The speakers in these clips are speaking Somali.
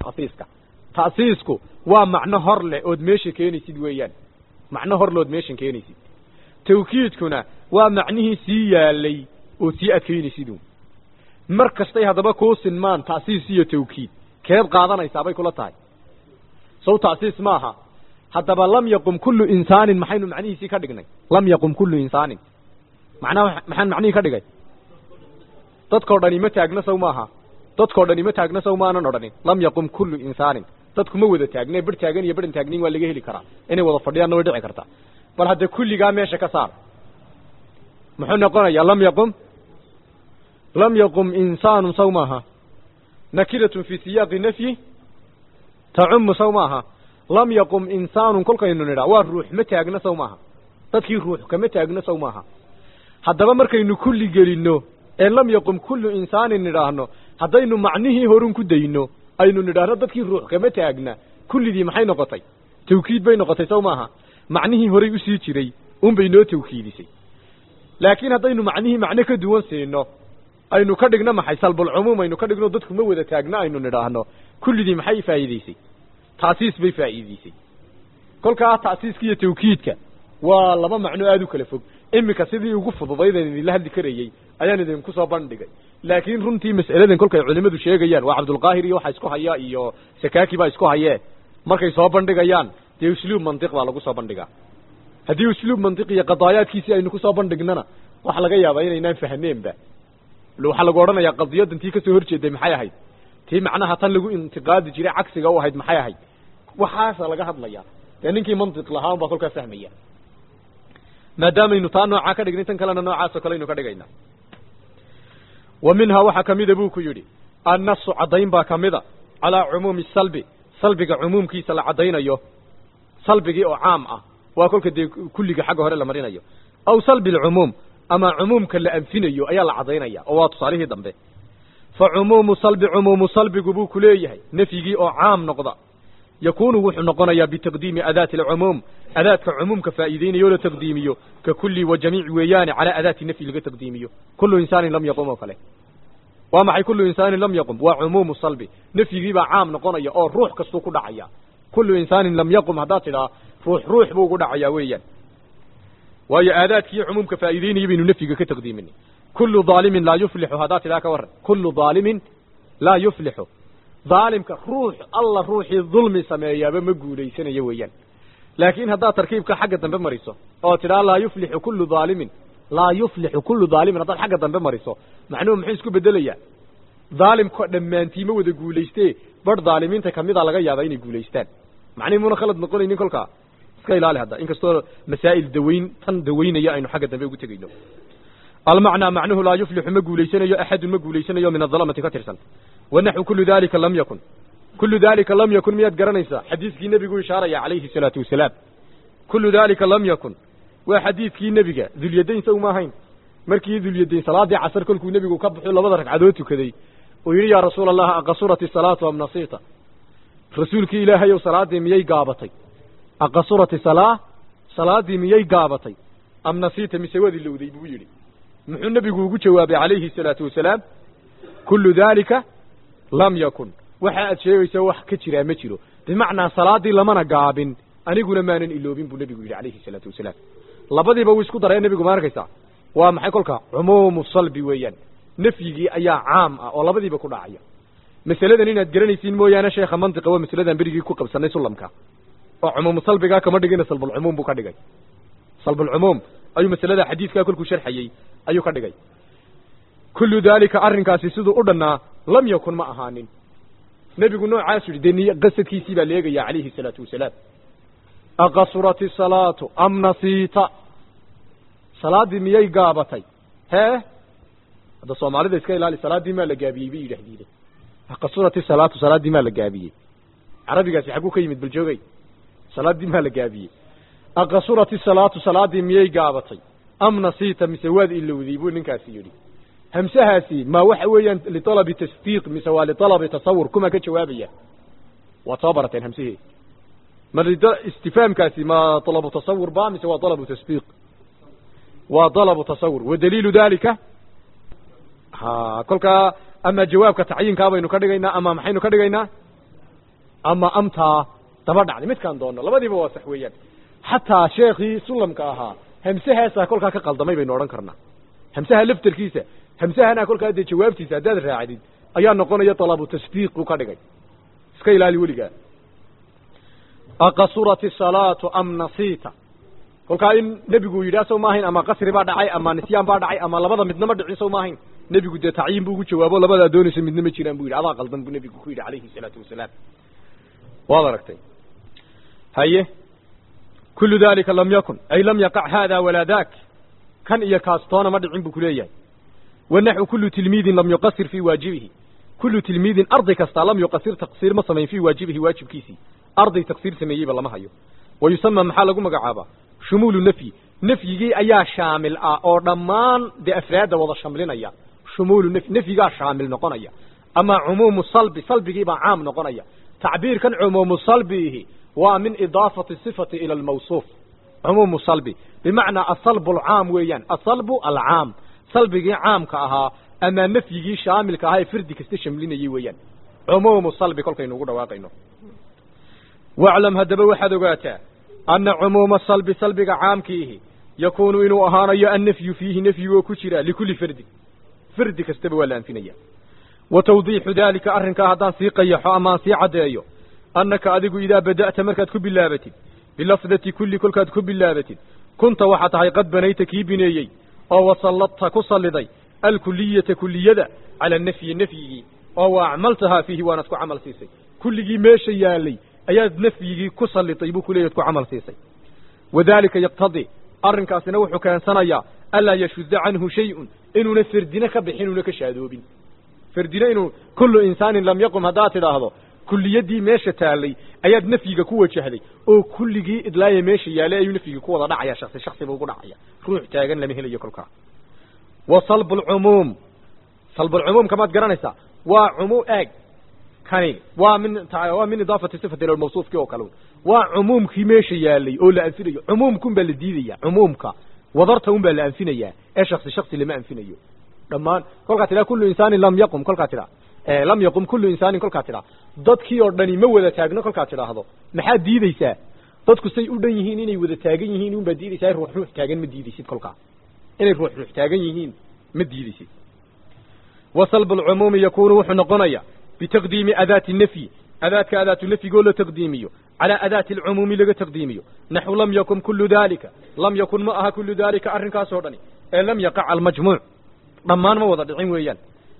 takhsiiska ta'siisku waa macno hor leh ood meesha keenaysid weeyaan macno hor leood meeshan keenaysid tawkiidkuna waa macnihii sii yaalay ood sii adkaynaysid uun mar kastay haddaba kuu sinmaan ta'siis iyo tawkiid keed qaadanaysaa bay kula tahay sow ta'siis maaha haddaba lam yaqum kullu insaanin maxaynu macnihiisii ka dhignay lam yaqum kullu insaanin macnaha maxaan macnihii ka dhigay dadkao dhani ma taagna sow maaha dadkao dhani ma taagna sow maanan odhanin lam yaqum kullu insaanin dadku ma wada taagne bar taagan iyo baran taagnin waa laga heli karaa inay wada fadhiyaanna way dhici kartaa bal hadda kulligaa meesha ka saar muxuu noqonayaa lam yaqum lam yaqum insaanu sow maaha nakiratun fi siyaaqi nafyi tacumu sow maaha lam yaqum insaanun kolkaynu nidhaa waa ruux ma taagna sow maaha dadkii ruux kama taagna sow maaha haddaba markaynu kulli gelinno ee lam yaqum kullu insaanin nidhaahno haddaynu macnihii horun ku dayno aynu nidhaahno dadkii ruux kama taagna kullidii maxay noqotay tawkiid bay noqotay sow maaha macnihii horay usii jiray unbay noo tawkiidisay laakiin haddaynu macnihii macno ka duwan siino aynu ka dhigno maxay salbulcumuum aynu ka dhigno dadku ma wada taagna aynu nidhaahno kullidii maxay faa'iideysay taasiis bay faa'iideysay kolkaa ta'siiska iyo tawkiidka waa laba macno aada u kala fog iminka sidii ugu fududaydeen idinla hadli karayey ayaan idinku soo bandhigay laakiin runtii mas'aladan kolkay culimadu sheegayaan waa cabdulqaahir iyo waxa isku haya iyo sakaaki baa isku hayee markay soo bandhigayaan dee usluub mantiq baa lagu soo bandhigaa haddii usluub mantiq iyo qadaayaadkiisii aynu kusoo bandhignana waxa laga yaabaa inaynaan fahneenba waxaa lagu odhanayaa qadiyadan tii kasoo horjeeday maxay ahayd tii macnaha tan lagu intiqaadi jiray cagsiga u ahayd maxay ahayd waxaasa laga hadlaya dee ninkii mantiq lahaa un baa kolkaa fahmaya maadaamaynu taa noocaa ka dhignay tan kalena noocaasoo kale aynu ka dhigayna wa minhaa waxaa kamida buu ku yidhi annasu caddayn baa kamida calaa cumuumi salbi salbiga cumuumkiisa la caddaynayo salbigii oo caam ah waa kolka dee kulliga xagga hore la marinayo aw salbi alcumuum ama cumuumka la anfinayo ayaa la caddaynaya oo waa tusaalihii dambe fa cumuumu salbi cumuumu salbigu buu ku leeyahay nafyigii oo caam noqda yakunu wuxuu noqonayaa bitaqdiimi adaati alcumuum adaadka cumuumka faa'iideynayo o la taqdiimiyo ka kulli wa jamiic weeyaane calaa adaati nafyi laga taqdiimiyo kullu insaanin lam yaqum oo kale waa maxay kullu insaanin lam yaqum waa cumuumu salbi nafyigii baa caam noqonaya oo ruux kastuu ku dhacaya kullu insaanin lam yaqum haddaad tidhaa ruux ruux buu ugu dhacayaa weeyaan waayo aadaadkiiyo cumuumka faa'iideynaya baynu nafyiga ka taqdiiminay kullu daalimin laa yuflixu haddaad tidhaa ka warran kullu daalimin laa yuflixu daalimka ruux alla ruuxii dulmi sameeyaaba ma guulaysanayo weeyaan laakiin haddaad tarkiibka xagga dambe mariso oo tidhaa laa yuflixu kullu daalimin laa yuflixu kullu daalimin haddaad xagga dambe mariso macnuhu muxuu isku bedelayaa daalimka dhammaantii ma wada guulayste barh daalimiinta kamida laga yaabaa inay guulaystaan macnihi muuna khalad noqonaynin kolkaa iska ilaali hadda inkastoo masaa'il dawayn tan dawaynaya aynu xagga dambe ugu tegayno almacnaa macnuhu laa yuflixu ma guulaysanayo axadun ma guulaysanayo min adlamati ka tirsan wanaxwu kullu dalika lam yakun kullu dalika lam yakun miyaad garanaysaa xadiiskii nebigu ishaaraya calayhi salaatu wasalaam kullu dalika lam yakun waa xadiidkii nebiga dulyadayn sow ma ahayn markii dulyadayn salaadii casar kolkuu nebigu ka baxo labada ragcadood tukaday uu yidhi yaa rasuula allah aqasurat isalaatu am nasiita rasuulkii ilaahay ow salaadii miyay gaabatay aqasurat isalaa salaadii miyay gaabatay am nasiita mise waad ilowday buu yidhi muxuu nebigu ugu jawaabay calayhi salaatu wasalaam kullu dalika lam yakun waxa aad sheegaysa wax ka jiraa ma jiro bimacnaa salaadii lamana gaabin aniguna maanan iloobin buu nebigu yidhi calayhi salaatu wasalaam labadiiba wuu isku daraya nebigu ma arkaysaa waa maxay kolka cumuumu salbi weeyaan nafyigii ayaa caam ah oo labadiiba ku dhacaya masaladan inaad garanaysiin mooyaane sheekha mantiqa waa masaladan berigii ku qabsanay sulamka oo cumuumu salbigaa kama dhigina salbulcumuum buu ka dhigay salbulcumuum ayuu masalada xadiidkaa kolkuu sharxayey ayuu ka dhigay kullu daalika arrinkaasi siduu u dhannaa lam yakun ma ahaanin nebigu noocaasu yidhi dee niy qasadkiisii baa leegaya calayhi salaatu wasalaam aqasurat isalaatu am nasiita salaaddii miyay gaabatay hee hadda soomaalida iska ilaali salaaddii maa la gaabiyey bay yidhaahdiide aqasurat isalaatu salaaddii maa la gaabiyey carabigaasi xagguu ka yimid bal joogay salaaddii maa la gaabiyey aqasurat isalaatu salaaddii miyay gaabatay am nasiita mise waad ilowday buu ninkaasi yidhi hamsahaasi ma waxa weeyaan lialabi tasdiiq mise waa lialabi tasawur kuma ka jawaabaya waad soo barateen hamsihii ma istifaamkaasi ma alabu tasawur ba mise waa alabu tasdiiq waa alabu tasawur wadaliilu dalika ha kolkaa ama jawaabka tacyiinkaa baynu ka dhigaynaa ama maxaynu ka dhigaynaa ama amtaa daba dhacday midkaan doonno labadiiba waa sax weeyaan xataa sheekhii sulamka ahaa hamsahaasaa kolkaa ka qaldamay baynu odhan karnaa hamsaha laftarkiisa hamsahana kolkaa dee jawaabtiisa haddaad raacdid ayaa noqonaya talabu tasdiiq buu ka dhigay iska ilaali weligaa aqasurat isalaatu am nasiita kolkaa in nebigu yidhaah sow maahayn ama qasri baa dhacay ama nisyaan baa dhacay ama labada midnama dhicin sow maahayn nebigu dee tacyiin buu ugu jawaabo labadaa doonaysa midna ma jiraan bu yidhi adaa qaldan buu nebigu ku yidhi calayhi salaatu wasalaam waad aragtay haye kulu dalika lam yakun ay lam yaqac hada walaa dak kan iyo kaas toona ma dhicin buu kuleeyahay wanaxu kulu tilmiidin lam yuqasir fii waajibihi kulu tilmiidin arday kasta lam yuqasir taqsiir ma samayn fii waajibihi waajibkiisii arday taqsiir sameeyeyba lama hayo wa yusama maxaa lagu magacaabaa shumuulu nafyi nafyigii ayaa shaamil ah oo dhammaan dee afraadda wada shamlinaya shumuulu nafyi nafyigaa shaamil noqonaya ama cumuumu salbi salbigiibaa caam noqonaya tacbiirkan cumuumu salbiihi waa min idaafati sifati ila almawsuuf cumuumu salbi bimacnaa asalbu alcaam weeyaan asalbu alcaam salbigii caamka ahaa ama nafyigii shaamilka ahaa ee fardi kasta shamlinayay weeyaan cumuumu salbi kolkaynu ugu dhawaaqayno waclam haddaba waxaad ogaataa ana cumuuma salbi salbiga caamkiihi yakuunu inuu ahaanayo annafyu fiihi nafyigoo ku jira likulli fardin fardi kastaba waa la anfinaya wa tawdiixu daalika arrinkaa haddaan sii qayaxo amaan sii caddeeyo annaka adigu idaa bada'ta markaad ku bilaabatid bilafdati kulli kolkaad ku bilaabatid kunta waxaa tahay qad banayta kii bineeyey oo wasalladta ku salliday alkuliyata kuliyada cala anafyi nafyigii oo wa acmaltahaa fiihi waanaad ku camal siisay kulligii meesha yaalay ayaad nafyigii ku sallitay buu kuleeyaad ku camal siisay wadaalika yaqtadii arrinkaasina wuxuu keensanayaa anlaa yashudda canhu shay-un inuuna ferdine ka bixin inuuna ka shaadoobin ferdine inuu kullu insaanin lam yaqum haddaad tidhaahdo kulliyaddii meesha taallay ayaad nafyiga ku wajahday oo kulligii idlaaya meesha yaalay ayuu nafyigii ku wada dhacaya shaksi shaksiba ugu dhacaya ruux taagan lama helayo kolkaa wa salbu lcumuum salbulcumuumka maad garanaysaa waa cumuu eeg kani waa min waa min idaafati sifati ila mawsuufkii oo kale waa cumuumkii meesha yaalay oo la anfinayo cumuumkun baa la diidaya cumuumka wadarta un baa la anfinayaa ee shaksi shaksi lama anfinayo dhammaan kolkaa tidhaha kullu insaanin lam yaqum kolkaa tidhaa lam yaqum kullu insaanin kolkaa tidhaa dadkii oo dhani ma wada taagno kolkaa tidhaahdo maxaad diideysaa dadku say u dhan yihiin inay wada taagan yihiin un baad diideysaa ruux ruux taagan ma diideysid kolkaa inay ruux ruux taagan yihiin ma diideysid wa salbu lcumuumi yakuunu wuxuu noqonaya bitaqdiimi adaati nafyi adaadka adaatu nafyigoo la taqdiimiyo calaa adaati alcumuumi laga taqdiimiyo naxu lam yakun kullu daalika lam yakun ma aha kullu daalika arrinkaasoo dhani ee lam yaqac almajmuuc dhammaan ma wada dhicin weeyaan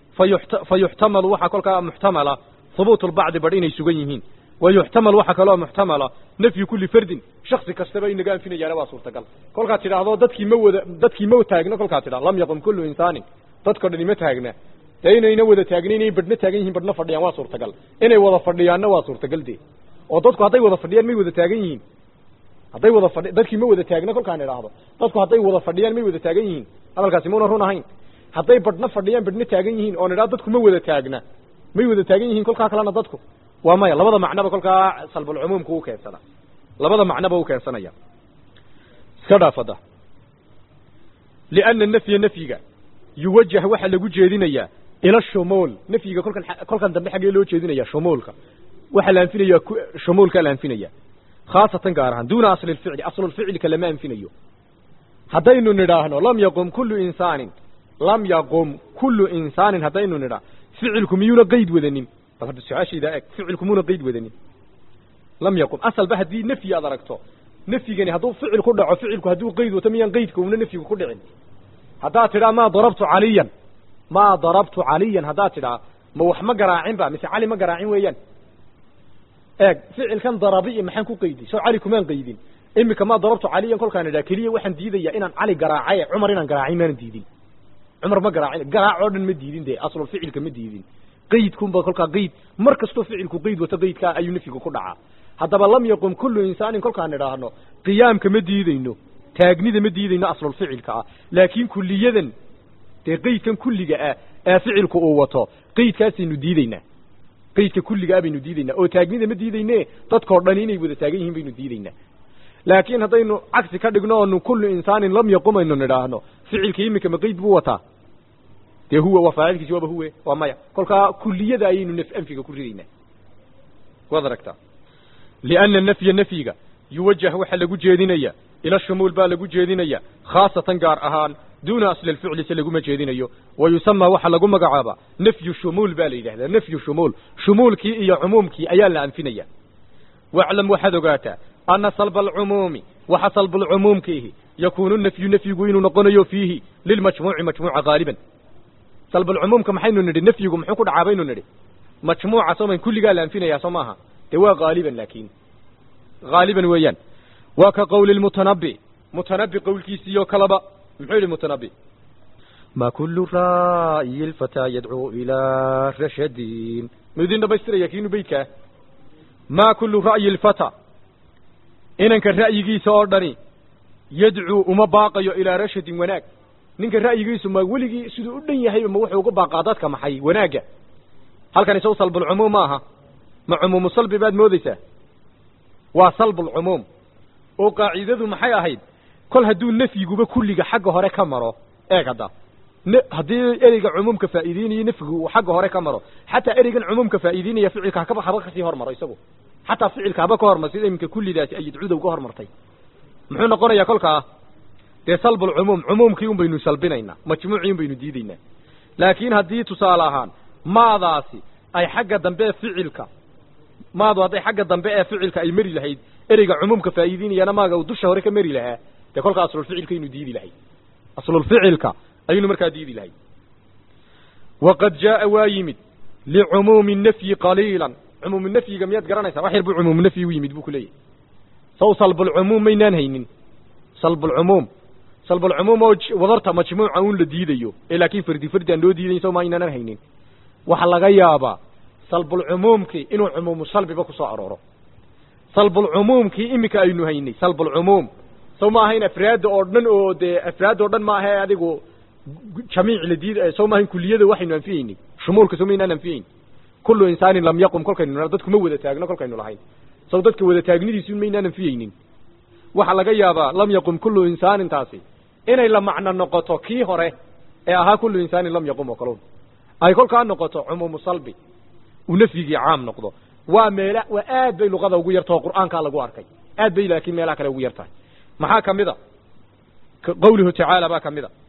fa yuxtamalu waxaa kolkaa muxtamala hubuutu lbacdi badh inay sugan yihiin wa yuxtamal waxaa kaloo muxtamala nafyu kulli fardin shaksi kastaba in laga anfinayaana waa suurtagal kolkaad tidhaahdo dadkii ma wada dadkii ma taagna kolkaad tidhahdo lam yaqum kullu insaanin dadkao dhani ma taagna dee inayna wada taagna inay badhna taagan yihiin badhna fadhiyaan waa suurtagal inay wada fadhiyaanna waa suurtagal dee oo dadku hadday wada fadhiyaan may wada taagan yihiin hadday wada fadhi dadkii ma wada taagna kolkaan idhaahdo dadku hadday wada fadhiyaan may wada taagan yihiin hadalkaasi mauna run ahayn hadday badhna fadhiyaan badhna taagan yihiin oon idhahdo dadku ma wada taagna may wada taagan yihiin kolkaa kalena dadku waa maya labada macnoba kolkaa salbulcumuumka u keensana labada macnoba u keensanaya iska dhaafada lianna nafya nafyiga yuwajah waxaa lagu jeedinayaa ila shumuul nafyiga kolkan kolkan dambe xaggee loo jeedinaya shumuulka waxaa la anfinaya shumuulkaa la anfinaya khaasatan gaar ahaan duuna asli lficli aslulficlika lama anfinayo haddaynu nidhaahno lam yaqum kullu insaanin lam yaqum kullu insaanin haddaynu nidhaa ficilku miyuuna qeyd wadanin su-aashaydaa eg ficilku miyuuna qeyd wadanin lam yaqum asalba haddii nafyi aad aragto nafyigani hadduu ficil ku dhaco ficilku hadduu qeyd wato miyaan qeydka una nafyigu ku dhicin haddaad tidhaa maa darabtu caliyan maa darabtu caliyan haddaad tidhaa ma wax ma garaacin ba mise cali ma garaacin weeyaan eeg ficilkan darabiya maxaan ku qeydi soo cali kumaan qeydin imika maa darabtu caliyan kolkaan idhaa keliya waxaan diidaya inaan cali garaacay cumar inaan garaacin maanan diidin cumar ma garaacin garaac oo dhan ma diidin dee aslul ficilka ma diidin qeydkunba kolkaa qeyd mar kastoo ficilku qeyd wato qeydkaa ayuu nafyigu ku dhacaa haddaba lam yaqum kullu insaanin kolkaan idhaahno qiyaamka ma diideyno taagnida ma diideyno aslulficilka ah laakiin kuliyadan dee qeydkan kulliga ah ee ficilku uu wato qeydkaasaynu diideynaa qeydka kulliga ah baynu diideynaa oo taagnida ma diideyne dadkao dhan inay wada taagan yihiin baynu diideynaa laakiin haddaynu cagsi ka dhigno oonu kullu insaanin lam yaqum aynu nidhaahno ficilka iminka ma qeyd buu wataa dee huwa waa faacilkiisi waaba huwe waa maya kolkaa kuliyada ayaynu naf anfiga ku ridaynaa waad aragtaa lianna nafya nafyiga yuwajah waxaa lagu jeedinaya ila shumuul baa lagu jeedinaya khaasatan gaar ahaan duuna asli lficli se laguma jeedinayo wa yusamaa waxaa lagu magacaabaa nafyu shumuul baa la yidhahdaa nafyu shumuul shumuulkii iyo cumuumkii ayaa la anfinaya waclam waxaad ogaataa ana salba alcumuumi waxa salbulcumuumkiihi yakuunu nafyu nafyigu inuu noqonayo fiihi lilmajmuuci majmuuca haaliban salbulcumuumka maxaynu nidhi nafyigu muxuu ku dhacaa baynu nidhi majmuuca soo man kulligaa la anfinayaa soo maaha dee waa haaliban laakiin haaliban weeyaan waa ka qowli lmutanabi mutanabi qowlkiisiiyo kaleba muxuu yidhi mutanabi ma kulu ra'yi lfataa yadcuu ilaa rashadin ma idin dhamaystiraya kiinu beydkaa ma kulu ra'yi lfata inanka ra'yigiisa oo dhani yadcuu uma baaqayo ilaa rashadin wanaag ninka ra'yigiisu ma weligii siduu u dhan yahayba ma wuxuu uga baaqaa dadka maxay wanaagga halkan isaw salbulcumuum ma aha ma cumuumu salbi baad moodeysaa waa salbulcumuum oo qaacidadu maxay ahayd kol hadduu nafyiguba kulliga xagga hore ka maro eeg hadda haddii ereyga cumuumka faa'iideynayo nafyigu uu xagga hore ka maro xataa ereygan cumuumka faa'iideynaya ficilka hakaba haba kasii hormaro isagu xataa ficilka haba ka hormar sida iminka kullidaasi ay yadcuda uga hormartay muxuu noqonayaa kolkaa dee salbulcumuum cumuumkii un baynu salbinaynaa majmuucii un baynu diideynaa laakiin haddii tusaale ahaan maadaasi ay xagga dambe ee ficilka maadu hadday xagga dambe ee ficilka ay mari lahayd ereyga cumuumka faa'iideynayana maaga uu dusha hore ka mari lahaa dee kolkaa aslulficilka aynu diidi lahay aslulficilka ayaynu markaa diidi lahay waqad jaaa waa yimid licumuumi nafyi qaliilan cumuumu nafyiga miyaad garanaysaa wax yar buu cumuumu nafyi u yimid buu ku leeyahy saw salbulcumuum maynaan haynin salbulcumuum salbulcumuum oo wadarta majmuuca un la diidayo ee laakiin fardi fardi aan loo diidayn saw ma aynaanan haynin waxaa laga yaabaa salbulcumuumkii inuu cumuumu salbiba ku soo arooro salbulcumuumkii iminka aynu haynay salbulcumuum saw ma ahayn afraadda oo dhan oo dee afraad oo dhan ma ahe adigu jamiic la diid saw ma ahayn kuliyada waxaynu anfiyeynay shumuulka saw maynaan anfiyeyn kullu insaanin lam yaqum kolkaynu nidha dadku ma wada taagno kolkaynu lahayn saw dadka wada taagnidiisu maynaan anfiyeynin waxaa laga yaabaa lam yaqum kullu insaanin taasi inay la macno noqoto kii hore ee ahaa kullu insaanin lam yaqum oo kalun ay kolkaa noqoto cumuumu salbi uu nafyigii caam noqdo waa meela waa aad bay luqada ugu yarta oo qur'aankaa lagu arkay aad bay laakiin meelaha kale ugu yar tahay maxaa ka mid a qawluhu tacaala baa ka mid a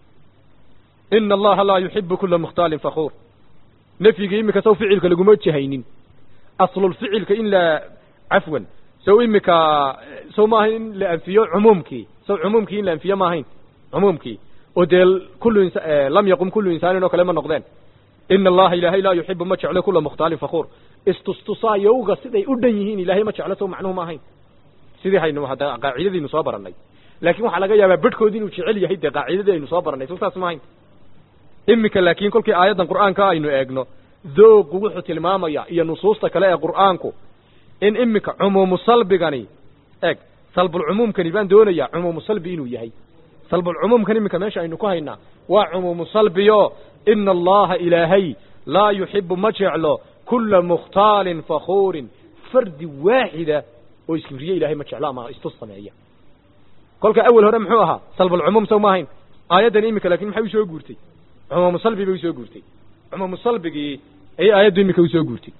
ina allaha laa yuxibu kula mukhtaalin fakuur nafyigii iminka saw ficilka laguma jahaynin aslulficilka in la cafwan saw imika saw maaha in la anfiyo cumuumkii saw cumuumkii in la anfiyo ma ahayn cumuumkii oo dee kullu ins lam yaqum kullu insaanin oo kale ma noqdeen ina allaha ilaahay laa yuxibu ma jeclo kula mukhtaalin fakuur istustusaayowga siday u dhan yihiin ilaahay ma jeclo saw macnuhu ma ahayn sidii haynu hadda qaacidadiinu soo barannay laakiin waxaa laga yaabaa bedhkoodi inuu jecel yahay dee qaacidadii aynu soo barannay saas ma ahayn iminka laakiin kolkii aayaddan qur'aanka aynu eegno dooqu wuxuu tilmaamaya iyo nusuusta kale ee qur'aanku in iminka cumuumu salbigani eeg salbulcumuumkani baan doonayaa cumuumu salbi inuu yahay salbulcumuumkan iminka meesha aynu ku haynaa waa cumuumu salbiyo ina allaha ilaahay laa yuxibu ma jeclo kula mukhtaalin fakuurin fardi waaxida oo iskibriye ilahay ma jeclo ama istus sameeya kolka awel hore muxuu ahaa salbulcumuum saw ma ahayn aayaddan iminka lakin maxay usoo guurtay cumuumu salbi bay usoo guurtay cumuumu salbigii ayay aayaddu iminka usoo guurtay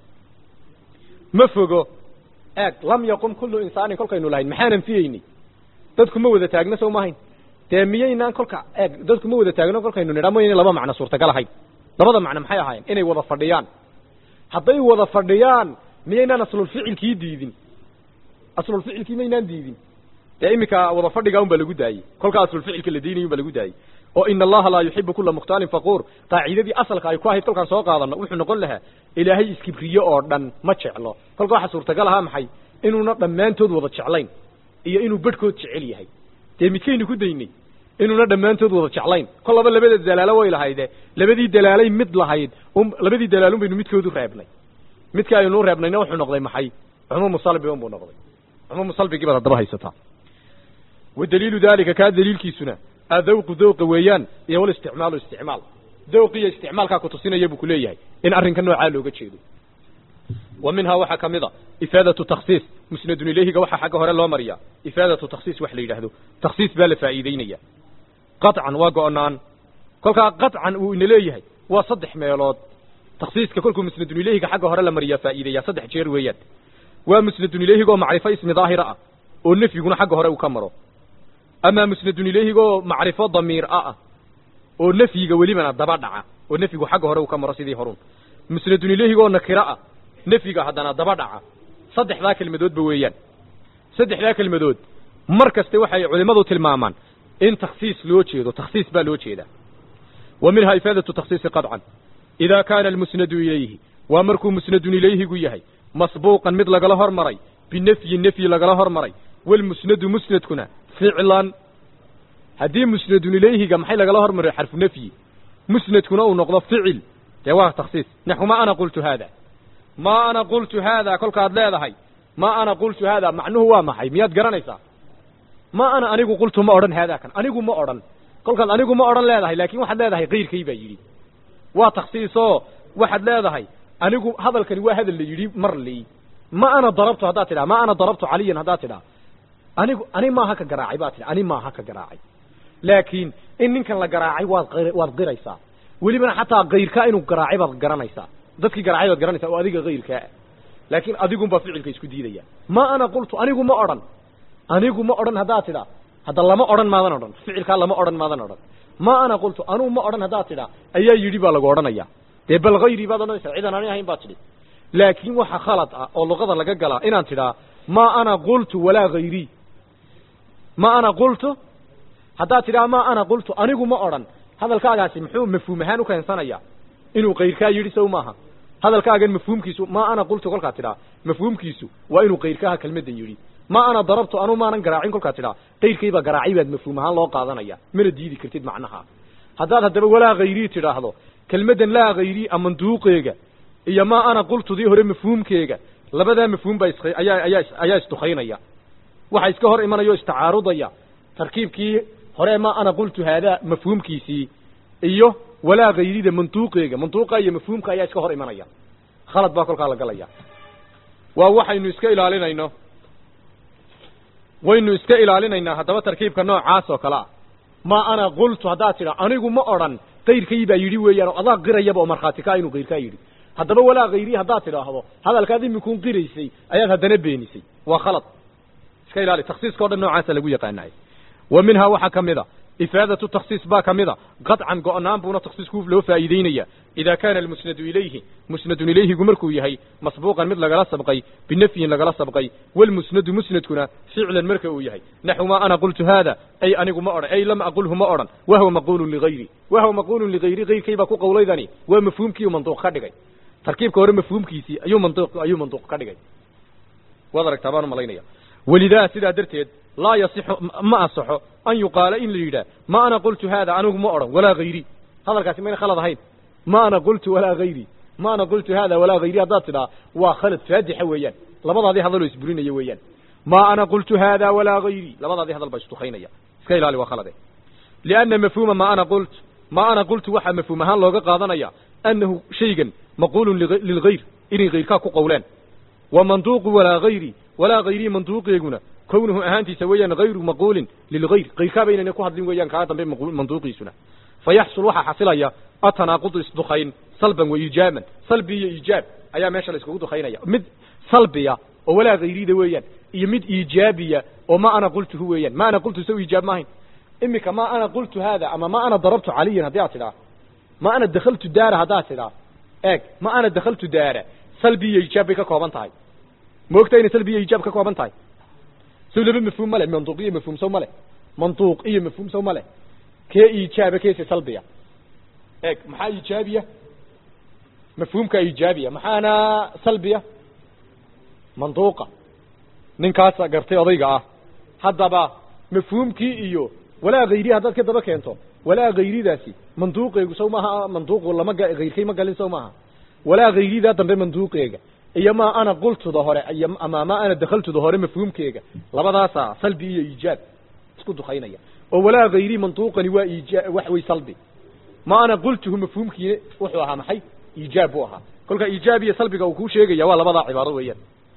ma fogo eeg lam yaqum kullu insaanin kolkaynu lahayn maxaan anfiyeynay dadku ma wada taagno saw ma ahayn dee miyaynaan kolka eeg dadku ma wada taagno kolkaynu nidha mayna laba macno suurtagal ahayn labada macno maxay ahaayeen inay wada fadhiyaan hadday wada fadhiyaan miyaynaan aslulficilkii diidin aslulficilkii maynaan diidin dee iminka wada fadhigaa un baa lagu daayey kolkaa aslulficilka la diinay un baa lagu daayey oo ina allaha laa yuxibu kula mukhtaalin fakuur qaacidadii asalka ay ku ahayd kolkaan soo qaadano wuxuu noqon lahaa ilaahay iskibriye oo dhan ma jeclo kolka waxaa suurtagal ahaa maxay inuuna dhammaantood wada jeclayn iyo inuu bedhkood jecel yahay dee midkaynu ku daynay inuuna dhammaantood wada jeclayn kol laba labada dalaalo way lahayde labadii dalaalay mid lahayd labadii dalaalun baynu midkoodu reebnay midka aynu reebnayna wuxuu noqday maxay cumuumu salbi un buu noqday cumuumu salbigii baad haddaba haysataa wa daliilu dalika kaa daliilkiisuna adawqu dawqa weeyaan iyo walisticmaalu isticmaal dawq iyo isticmaalkaa kutusinaya buu kuleeyahay in arrinka noocaa looga jeedo wa minhaa waxaa ka mid a ifaadatu taksiis musnadun ilayhiga waxaa xagga hore loo mariyaa ifaadatu taksiis wax la yidhaahdo taksiis baa la faa'iideynaya qaطcan waa go'naan kolkaa qaطcan uu ina leeyahay waa saddex meelood taksiiska kolkuu musnadun ilayhiga xagga hore la mariyaa faa'iideeyaa saddex jeer weeyaan waa musnadun ilayhigoo macrifo ismi daahira ah oo nefyiguna xagga hore uu ka maro amaa musnadun ilayhigoo macrifo damiir ah oo nefyiga welibana daba dhaca oo nefyigu xagga hore uu ka maro sidii horun musnadun ilayhigoo nakiro ah nefyiga haddana daba dhaca saddexdaa kelmadoodba weeyaan saddexdaa kelmadood mar kaste waxay culimmadu tilmaamaan in takhsiis loo jeedo takhsiis baa loo jeedaa wa minhaa ifaadatu takhsiisi qadcan idaa kaana almusnadu ilayhi waa markuu musnadun ilayhigu yahay masbuuqan mid lagala hormaray binefyin nefyi lagala hormaray walmusnadu musnadkuna ficlan haddii musnadun ilayhiga maxay lagala hormaray xarfu nefyi musnadkuna uu noqdo ficil dee waa takhsiis naxu ma ana qultu haada ma ana qultu haada kolkaad leedahay ma ana qultu haada macnuhu waa maxay miyaad garanaysaa ma ana anigu qultu ma odhan haadaa kan anigu ma odhan kolkaad anigu ma odhan leedahay laakiin waxaad leedahay kayrkay baa yidhi waa takhsiisoo waxaad leedahay anigu hadalkani waa hadal la yidhi mar lii ma ana darabtu haddaad tidhaha ma ana darabtu caliyan haddaad tidhaha anigu ani maaha ka garaacay baad tidhi ani maaha ka garaacay laakiin in ninkan la garaacay waad qir- waad qiraysaa welibana xataa kayrkaa inuu garaacay baad garanaysaa dadkii garaacay baad garanaysaa oo adiga kayrkaa laakiin adigunbaa ficilka isku diidaya ma ana qultu anigu ma odhan anigu ma odhan haddaad tidhaa hadda lama odhan maadan odhan ficilkaa lama odhan maadan odhan ma ana qultu anugu ma odhan haddaad tidhaa ayaa yidhi baa lagu odhanaya dee bal hayrii baad odhanaysaa cidan ani ahayn baad tidhi laakiin waxa khalad ah oo luqada laga galaa inaan tidhaa ma ana qultu walaa hayrii ma ana qultu haddaad tidhaa ma ana qultu anigu ma odhan hadalkaagaasi muxuu mafhuum ahaan u keensanayaa inuu kayrkaa yidhi sow maaha hadalkaagan mafhuumkiisu ma ana qultu kolkaad tidhaa mafhuumkiisu waa inuu kayrkaaha kelmaddan yidhi ma ana darabtu anu maanan garaacin kolkaad tidhaa kayrkaybaa garaacay baad mafhuum ahaan loo qaadanaya mana diidi kartid macnaha haddaad haddaba walaa hayrii tidhaahdo kelmaddan laa hayrii a manduuqeega iyo ma ana qultudii hore mafhuumkeega labadaa mafhuum baa is ayaa ayaa ayaa isdukaynaya waxa iska hor imanaya o istacaarudaya tarkiibkii hore ma ana qultu haadaa mafhuumkiisii iyo walaa hayrida manduuqeega manduuqa iyo mafhuumka ayaa iska hor imanaya khalad baa kolkaa la galaya waa waxaynu iska ilaalinayno waynu iska ilaalinaynaa haddaba tarkiibka noocaas oo kale ah ma ana qultu haddaad tidha anigu ma odhan kayrkay baa yidhi weeyaan oo adaa qirayaba oo markhaati kaa inuu kayrkaa yidhi haddaba walaa hayrii haddaad tidhaahdo hadalkaad imikuun qiraysay ayaad haddana beenisay waa khalad iska ilaali taksiiska o dhan noocaasa lagu yaqaanaay wa minhaa waxaa ka mid a ifaadatu taksiis baa ka mid a qadcan go-naan buuna taksiisku loo faa'iideynaya idaa kaana almusnadu ilayhi musnadun ilayhigu markuu yahay masbuuqan mid lagala sabqay binafyin lagala sabqay walmusnadu musnadkuna ficlan marka uu yahay naxu ma ana qultu haada ay anigu ma odhan ay lam aqulhu ma odhan wahwa maqulun ligayri wahwa maqulun ligayri kayrkay baa ku qawlaydani waa mafhuumkii manduuq ka dhigay tarkiibka hore mafhuumkiisii ayuu manduuq ayuu manduuq ka dhigay waad aragtaa baan umalaynaya welidaa sidaa darteed laa yasixu ma asaxo an yuqaala in la yidhaah ma ana qultu haada anigu ma odhan walaa hayri hadalkaasi mayna khalad ahayn ma ana qultu walaa hayri ma ana qultu haada walaa hayri haddaad tidhaa waa khalad faadixa weeyaan labadaadii hadaloo isburinaya weeyaan ma ana qultu haada walaa hayri labadaadii hadal baa isdukaynaya iska ilaali waa khalade lianna mafhuuma ma ana qult ma ana qultu waxaa mafhuum ahaan looga qaadanaya annahu shaygan maqulun lilgayr inay hayrkaa ku qowleen wa manduuqu walaa hayri walaa hayrii manduuqeeguna kownuhu ahaantiisa weeyaan hayru maquulin lilgayr kayrkaaba inayna ku hadlin weeyaan kaa dambe manduuqiisuna fayaxsul waxaa xasilaya atanaaqudu isdukayn salban wa iijaaban salbi iyo iijaab ayaa meesha la iskugu dukaynaya mid salbiya oo walaa hayrida weeyaan iyo mid iijaabiya oo ma ana qultuhu weeyaan ma ana qultu saw iijaab maahayn imika ma ana qultu haada ama ma ana darabtu caliyan haddii aad tidhaa ma ana dakhaltu daara haddaad tidhaa eeg ma ana dakhaltu daara salbi iyo iijaab bay ka kooban tahay ma ogta inay salbi iyo iijaab ka kooban tahay sow laba mafhuum ma leh manduuq iyo mafhuum sow ma leh manduuq iyo mafhuum sow ma leh kee iijaaba keese salbiya eeg maxaa iijaabiya mafhuumka iijaabiya maxaana salbiya manduuqa ninkaasa gartay odayga ah haddaba mafhuumkii iyo walaa hayri haddaad ka daba keento walaa hayridaasi manduuqeegu sow maaha manduuqu lama hayrkay ma galin sow maaha walaa hayridaa dambe manduuqeega iyo ma ana qultuda hore iyo ama ma ana dakhaltuda hore mafhuumkeega labadaasaa salbi iyo iijaab isku dukaynaya oo walaa hayri manduuqani waa iija wax way salbi ma ana qultuhu mafhuumkii wuxuu ahaa maxay iijaab buu ahaa kolka iijaab iyo salbiga uu kuu sheegaya waa labadaa cibaaro weeyaan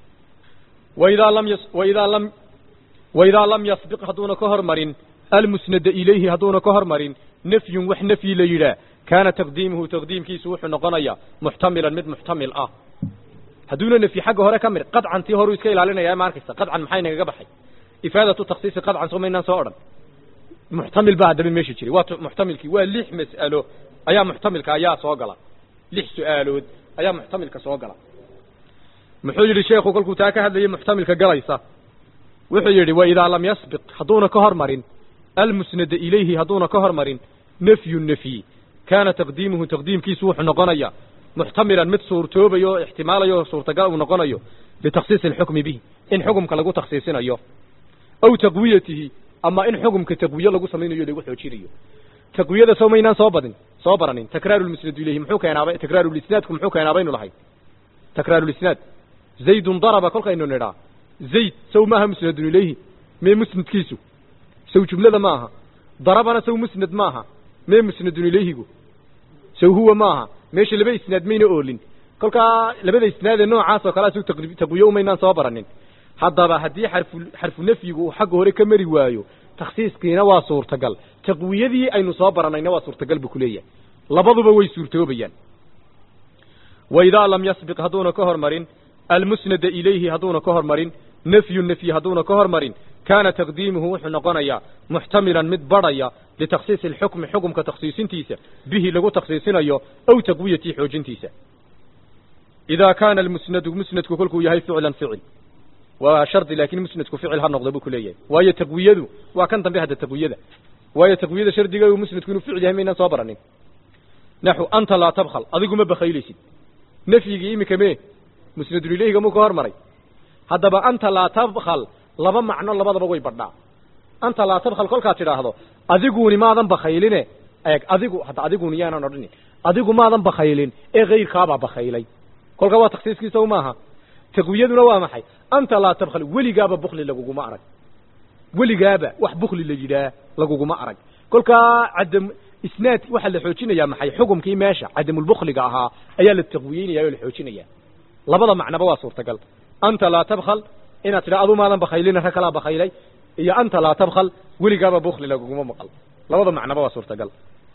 waidaa lam yas waidaa lam waidaa lam yasbiq hadduuna ka hormarin almusnada ilayhi hadduuna ka hormarin nafyun wax nafyi la yidhaah kaana taqdiimuhu taqdiimkiisu wuxuu noqonayaa muxtamilan mid muxtamil ah hadduuna nafyi xagga hore ka mir qadcan tii horuu iska ilaalinaya ma arkaysa qadcan maxay nagaga baxay ifaadatu taksiisi qadcan soo maynaan soo odhan muxtamil baa haddaba meesha jiray waa muxtamilkii waa lix mas'alo ayaa muxtamilka ayaa soo gala lix su-aalood ayaa muxtamilka soo gala muxuu yidhi sheekhu kolkuu taa ka hadlayay muxtamilka galaysa wuxuu yidhi wa idaa lam yasbiq hadduuna ka hormarin almusnada ilayhi hadduuna ka hormarin nafyu nafyi kaana taqdiimuhu taqdiimkiisu wuxuu noqonayaa muxtamilan mid suurtoobayo oo ixtimaalayo oo suurtagal uu noqonayo litakhsiisi alxukmi bihi in xukumka lagu takhsiisinayo aw taqwiyatihi ama in xukumka taqwiye lagu samaynayo lagu xoojinayo taqwiyada soo maynaan soo badin soo baranin takraaru lmusnadu ilayhi muxuu keenaaba takraarulisnaadku muxuu keenaa baynu lahay takraarulisnaad zaydun daraba kolkaynu nidhaa zayd sow maaha musnadun ilayhi mee musnadkiisu sow jumlada ma aha darabana sow musnad maaha mee musnadun ilayhigu sow huwa maaha meesha laba isnaad mayna oolin kolkaa labada isnaadee noocaas oo kalea sow taqwiye umaynaan soo baranin haddaba haddii xarfu xarfu nafyigu uu xagga hore ka mari waayo takhsiiskiina waa suurtagal taqwiyadii aynu soo baranayna waa suurtagal buu kuleeyahay labaduba way suurtoobayaan wa idaa lam yasbiq hadduuna ka hormarin almusnada ilayhi hadduuna ka hormarin nafyu nafyi hadduuna ka hormarin kaana taqdiimuhu wuxuu noqonayaa muxtamilan mid badhaya litakhsiisi alxukmi xukumka takhsiisintiisa bihi lagu takhsiisinayo aw taqwiyatii xoojintiisa idaa kaana almusnadu musnadku kolkuu yahay ficlan ficil waa shardi laakiin musnadku ficil ha noqdo buu ku leeyahay waayo taqwiyadu waa kan dambe hadda taqwiyada waayo taqwiyada shardiga musnadku inuu ficil yahay maynaan soo baranin naxu anta laa tabkhal adigu ma bakaylaysid nafyigii iminka mee musnadun ilayhiga muu ka hormaray haddaba anta laa tabkhal laba macno labadaba way badhaa anta laa tabkhal kolkaad tidhaahdo adiguuni maadan bakayline eeg adigu hadda adiguni yaanan odhanin adigu maadan bakaylin ee kayrkaabaa bakaylay kolkaa waa taksiiskiisa u maaha taqwiyaduna waa maxay anta laa tabkhal weligaaba bukli laguguma arag weligaaba wax bukli la yidhaah laguguma arag kolkaa cadam isnaad waxaa la xoojinayaa maxay xukumkii meesha cadamulbukliga ahaa ayaa la taqwiyeynaya oo la xoojinaya labada macnaba waa suurtagal anta laa tabkhal inaad tidha adu maadan bakaylina rag kalaa bakaylay iyo anta laa tabkhal weligaaba bukli laguguma maqal labada macnaba waa suurtagal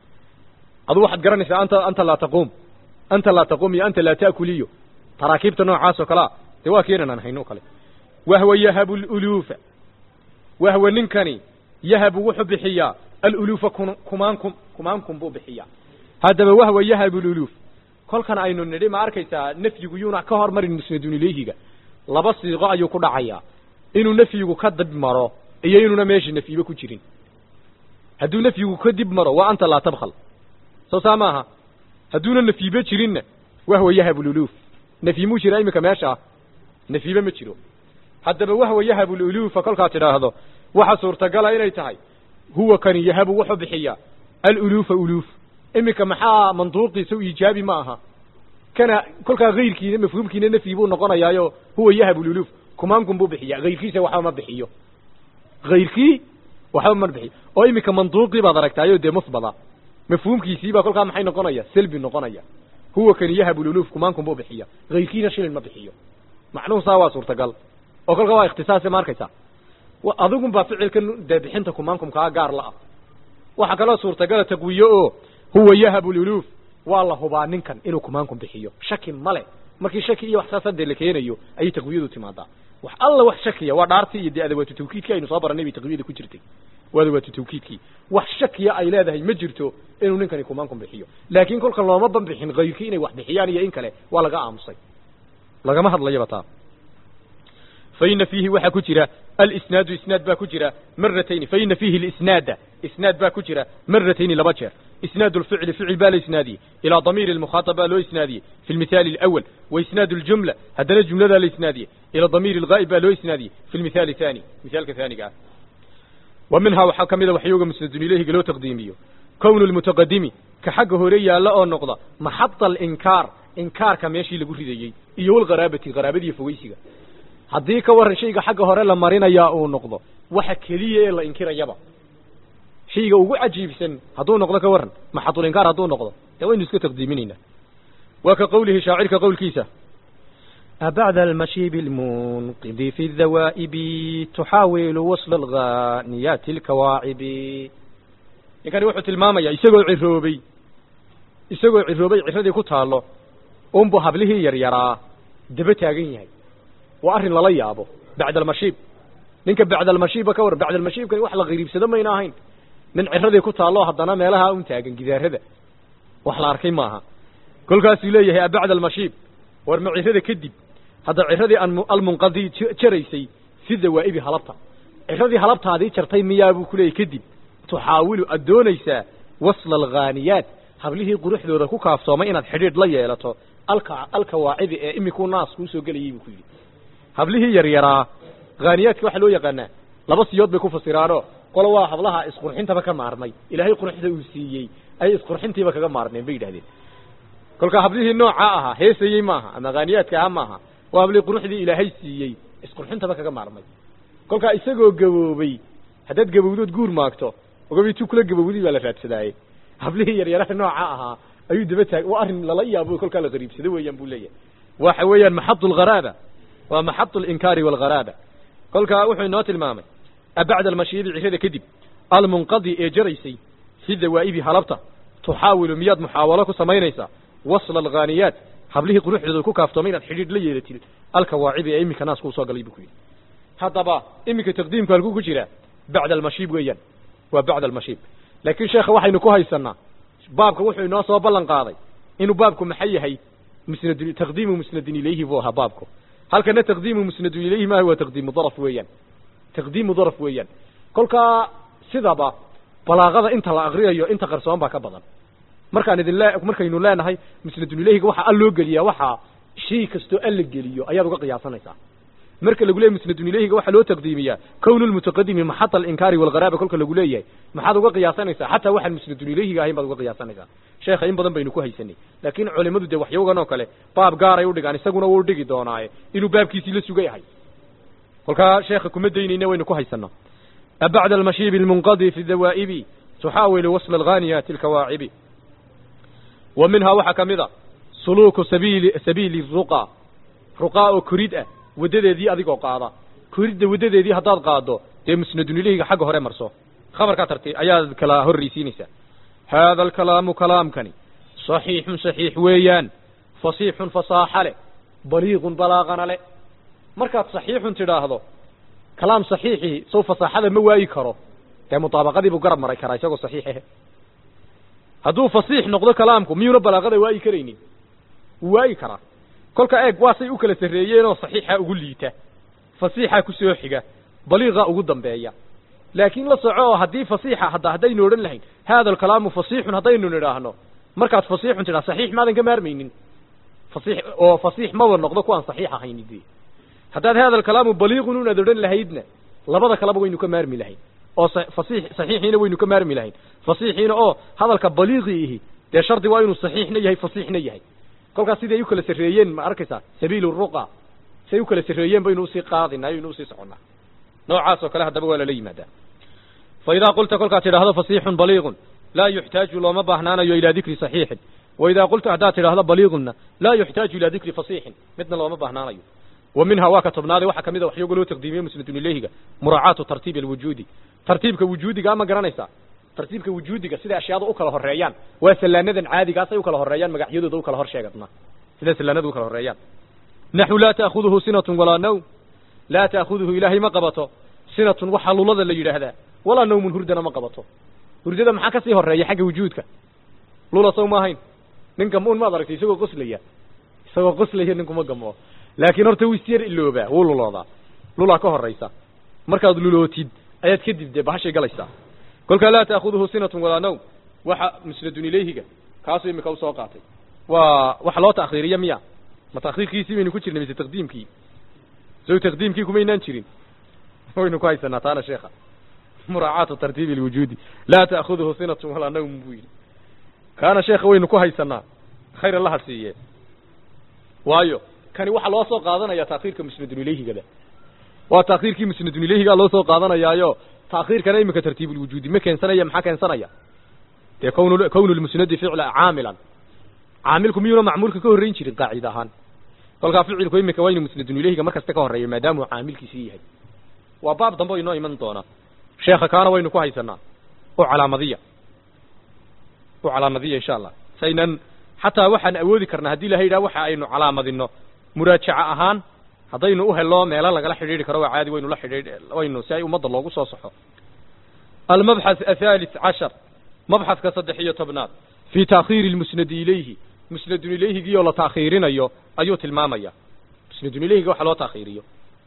adu waxaad garanaysaa anta anta laa taquum anta laa taquum iyo anta laa ta'kuliyo taraakiibta noocaas oo kalea dee waa keenan aan hayno o kale wahwa yahabu luluufa wahwa ninkani yahabu wuxuu bixiyaa aluluufa kumaankum kumaankum buu bixiyaa haddaba wahwa yahabu luluuf kolkan aynu nidhi ma arkaysaa nafyigu yuuna ka hormarin musnadun ilayhiga laba siiqo ayuu ku dhacayaa inuu nafyigu ka dib maro iyo inuuna meesha nafyiba ku jirin hadduu nafyigu ka dib maro waa anta laa tabkhal soo saa maaha hadduuna nafyiba jirinna wahwa yahabu luluuf nafyi muu jiraa iminka meesha ah nafyiba ma jiro haddaba wahwa yahabu luluufa kolkaad tidhaahdo waxa suurtagala inay tahay huwa kani yahabu wuxuu bixiyaa aluluufa uluuf iminka maxaa manduuqiisa u iijaabi ma aha kana kolkaa hayrkiina mafhuumkiina nafyi buu noqonayaayo huwa yahabu luluuf kumaankum buu bixiya hayrkiisa waxba ma bixiyo hayrkii waxba ma bixiyo oo iminka manduuqii baad aragtaayo dee musbada mafhuumkiisiibaa kolkaa maxay noqonaya selbi noqonaya huwa kani yahabu luluuf kumaankum buu bixiya hayrkiina shilin ma bixiyo macnuhu saa waa suurtagal oo kolkaa waa ikhtisaase ma arkaysaa adigun baa ficilkan dee bixinta kumaankumkaa gaar la ah waxaa kaloo suurtagala taqwiye oo huwa yahabu luluuf waa la hubaa ninkan inuu kumaankum bixiyo shaki male markii shaki iyo wax saasa dee la keenayo ayay taqwiyadu timaadaa wax alla wax shakiya waa dhaartii iyo dee adawaatu tawkiidkii aynu soo baranay bay taqwiyada ku jirtay waa adawaatu tawkiidkii wax shakiya ay leedahay ma jirto inuu ninkani kumaankum bixiyo laakiin kolka looma banbixin hayrkii inay wax bixiyaan iyo in kale waa laga aamusay lagama hadlayaba taa faina fiihi waxaa ku jira alisnaadu isnaad baa ku jira maratayni faina fiihi lisnaada isnaad baa ku jira maratayni laba jeer isnaad lficli ficil baa la isnaadiyey ilaa damiiri lmukhaatab baa loo isnaadiyey fi lmithaali alawal wa isnaad ljumla haddana jumladaa la isnaadiyey ila damiiri lgaa'ib baa loo isnaadiyey fi lmithaali thani mithaalka haaniga ah wa minhaa waxaa ka mida waxyooga musnadun ilayhiga loo taqdiimiyo kownu lmutaqadimi ka xagga hore yaalla oo noqda maxada alinkaar inkaarka meeshii lagu ridayey iyo walgharaabati haraabadiiyo fogeysiga haddii ka warran shayga xagga hore la marinayaa uu noqdo waxa keliya ee la inkirayaba shayga ugu cajiibsan hadduu noqdo ka warran maxadulinkaar hadduu noqdo dee waynu iska taqdiiminaynaa waa ka qowlihi shaacirka qowlkiisa أبعد المشيب المنقذ في الذوائب تحاول وصل الغانيات الكواعب ninkani wuxuu tilmaamayaa isagoo ciroobay isagoo ciroobay ciradii ku taallo unbu hablihii yaryaraa daba taagan yahay waa arrin lala yaabo bacda almashiib ninka bacda almashiiba ka war bacda almashiibkani wax la qariibsado mayna ahayn nin ciradii ku taallo haddana meelaha un taagan gidaarada wax la arkay maaha kolkaasuu leeyahay abacda almashiib war ma cirada kadib hadda ciradii almunqadi jaraysay si dawaa'ibi halabta ciradii halabtaadii jartay miyaa buu kuleeyahy kadib tuxaawilu aad doonaysaa wasla alghaaniyaat hablihii quruxdooda ku kaafsoomay inaad xidhiidh la yeelato alka alkawaacibi ee imikuu naas kuu soo gelayay buu ku yidhi hablihii yaryaraa haaniyaadka waxaa loo yaqaanaa laba siyood bay ku fasiraanoo qolo waa hablaha isqurxintaba ka maarmay ilaahay quruxda uu siiyey ay isqurxintiiba kaga maarmeen bay yidhahdeen kolkaa hablihii noocaa ahaa heesayey maaha ama haaniyaadka aha maaha waa hablihii quruxdii ilaahay siiyey isqurxintaba kaga maarmay kolkaa isagoo gaboobay haddaad gabowdood guur maagto ogabi tu kula gabowday baa la raadsadaaye hablihii yaryaraha nooca ahaa ayuu daba taag waa arrin lala yaabo kolkaa la qariibsado weeyaan buu leeyahay waxa weeyaan maxadu algharaaba waa maxadu alinkaari walgharaaba kolkaa wuxuu inoo tilmaamay abacda almashiibi cirada kadib almunqadi ee jaraysay fi dawaa'ibi halabta tuxaawilu miyaad muxaawalo ku samaynaysaa wasla alghaaniyaat hablihii quruxdooda ku kaaftoomay inaad xidhiidh la yeelatid alkawaacibi ee iminka naas kuu soo galay buu ku yidhi haddaba iminka taqdiimku halkuu ku jiraa bacda almashiib weeyaan waa bacda almashiib laakiin sheekha waxaynu ku haysanaa baabka wuxuu inoo soo ballan qaaday inuu baabku maxay yahay musnad taqdiimu musnadin ilayhi buu ahaa baabku halkana taqdiimu musnadun ilayhi maaha waa taqdiimu daraf weeyaan taqdiimu daraf weeyaan kolkaa sidaba balaaqada inta la akriyayo inta qarsoon baa ka badan markaan idin le markaynu leenahay musnadun ilayhiga waxaa al loo geliyaa waxaa shay kastoo al la geliyo ayaad uga qiyaasanaysaa marka lagu leeyahy musnadun ilayhiga waxaa loo taqdiimiyaa kownu lmutaqadimi maxata alinkaari walgharaaba kolka lagu leeyahay maxaad uga qiyaasanaysaa xataa waxaan musnadun ilayhiga ahayn baad uga qiyaasanaysaa sheekha in badan baynu ku haysanay laakiin culimadu dee waxyoogan oo kale baab gaaray u dhigaan isaguna wuu dhigi doonaaye inuu baabkiisii la suga yahay kolkaa sheekha kuma daynayna waynu ku haysanaa abacda almashiibi almunqadi fi dawaa'ibi tuxaawilu wasla alghaaniyaati alkawaacibi wa minhaa waxaa ka mid a suluuku sabiili sabiili ruqa ruqaa oo korid ah waddadeedii adigoo qaada koridda waddadeedii haddaad qaaddo dee musnadun ilayhiga xagga hore marso khabarkaa tarti ayaad kala horraysiinaysaa haada alkalaamu kalaamkani saxiixun saxiix weeyaan fasiixun fasaaxa leh baliiqun balaaqana leh markaad saxiixun tidhaahdo kalaam saxiixii sow fasaaxada ma waayi karo dee mutaabaqadii buu garab maray karaa isagoo saxiixahe hadduu fasiix noqdo kalaamku miyuuna balaaqada waayi karaynin wuu waayi karaa kolka eeg waa say u kala sarreeyeenoo saxiixa ugu liita fasiixa ku soo xiga baliiqa ugu dambeeya laakiin la soco oo haddii fasiixa hadda haddaynu odhan lahayn haada alkalaamu fasiixun haddaynu nidhaahno markaad fasiixun tidhaa saxiix maadan ka maarmaynin fasiix oo fasiix maba noqdo kuwaan saxiix ahayni dee haddaad haada alkalaamu baliiqun unaad odhan lahaydna labada kaleba waynu ka maarmi lahayn oo fasiix saxiixiina waynu ka maarmi lahayn fasiixiina oo hadalka baliiqii ihi dee shardi waa inuu saxiixna yahay fasiixna yahay kolkaas siday u kala sarreeyeen ma arkaysaa sabiilu ruqa siday u kala sarreeyeen baynu usii qaadinaa aynu usii soconnaa noocaas oo kale haddaba waa lala yimaadaa fa idaa qulta kolkaad tidhaahdo fasiixun baliiqun laa yuxtaaju looma baahnaanayo ilaa dikri saxiixin wa idaa qulta haddaad tidhaahdo baliiqunna laa yuxtaaju ilaa dikri fasiixin midna looma baahnaanayo wa minhaa waa ka tobnaaday waxaa kamid a waxyooga loo taqdiimiye musnadun ilayhiga muraacaatu tartiibi alwujuudi tartiibka wujuudiga ama garanaysaa tartiibka wujuudiga sida ashyaada u kala horeeyaan waa salaanadan caadigaasay u kala horeeyaan magacyadooda u kala hor sheegadna sida salaanada u kala horeeyaan naxu laa ta'khuduhu sinatun walaa nawm laa ta'khuduhu ilaahay ma qabato sinatun waxaa lulada la yidhaahdaa walaa nawmun hurdana ma qabato hurdada maxaa kasii horeeya xagga wujuudka lula sow ma ahayn nin gamuun maad aragtay isagoo qoslaya isagoo qoslaya ninkuma gamo laakiin horta wuu isyar iloobaa wuu luloodaa lulaa ka horaysa markaad lulootid ayaad kadib dee bahashay galaysaa kolkaa laa ta'khuduhu sinatun walaa nawm waxa musnadun ilayhiga kaasuu imika usoo qaatay waa waxa loo ta'khiiriya miya ma ta'khiirkiisii baynu ku jirnay mise taqdiimkii sow taqdiimkii kumaynaan jirin waynu ku haysanaa taana sheekha muraacaatu tartiibi alwujuudi laa ta'khuduhu sinatun walaa nawm buu yidhi kaana sheekha waynu ku haysanaa khayr allaha siiye waayo kani waxaa loo soo qaadanaya ta'khiirka musnadun ilayhigada waa ta'khiirkii musnadun ilayhigaa loo soo qaadanayaayo ta'khiirkana iminka tartiibulwujuudi ma keensanaya maxaa keensanaya dee kwn kownu lmusnadi ficla caamilan caamilku miyuuna macmuulka ka horreyn jirin qaacid ahaan kolkaa ficilku iminka waa inu musnadun ilayhiga mar kasta ka horreeyo maadaamuu caamilkiisii yahay waa baab dambe o inoo iman doonaa sheekha kaana waynu ku haysanaa u calaamadiya u calaamadiya insha allah saynan xataa waxaan awoodi karnaa haddii ilahay yidhaha waxa aynu calaamadino muraajaca ahaan haddaynu u hello meelo lagala xidhiidhi karo waa caadi waynu la xidhiidh waynu si ay ummadda loogu soo saxo almabxath athalith cashar mabxadka saddex iyo tobnaad fii taakhiiri lmusnadi ilayhi musnadun ilayhigii oo la taakhiirinayo ayuu tilmaamaya musnadun ilayhiga waxa loo taakhiiriyo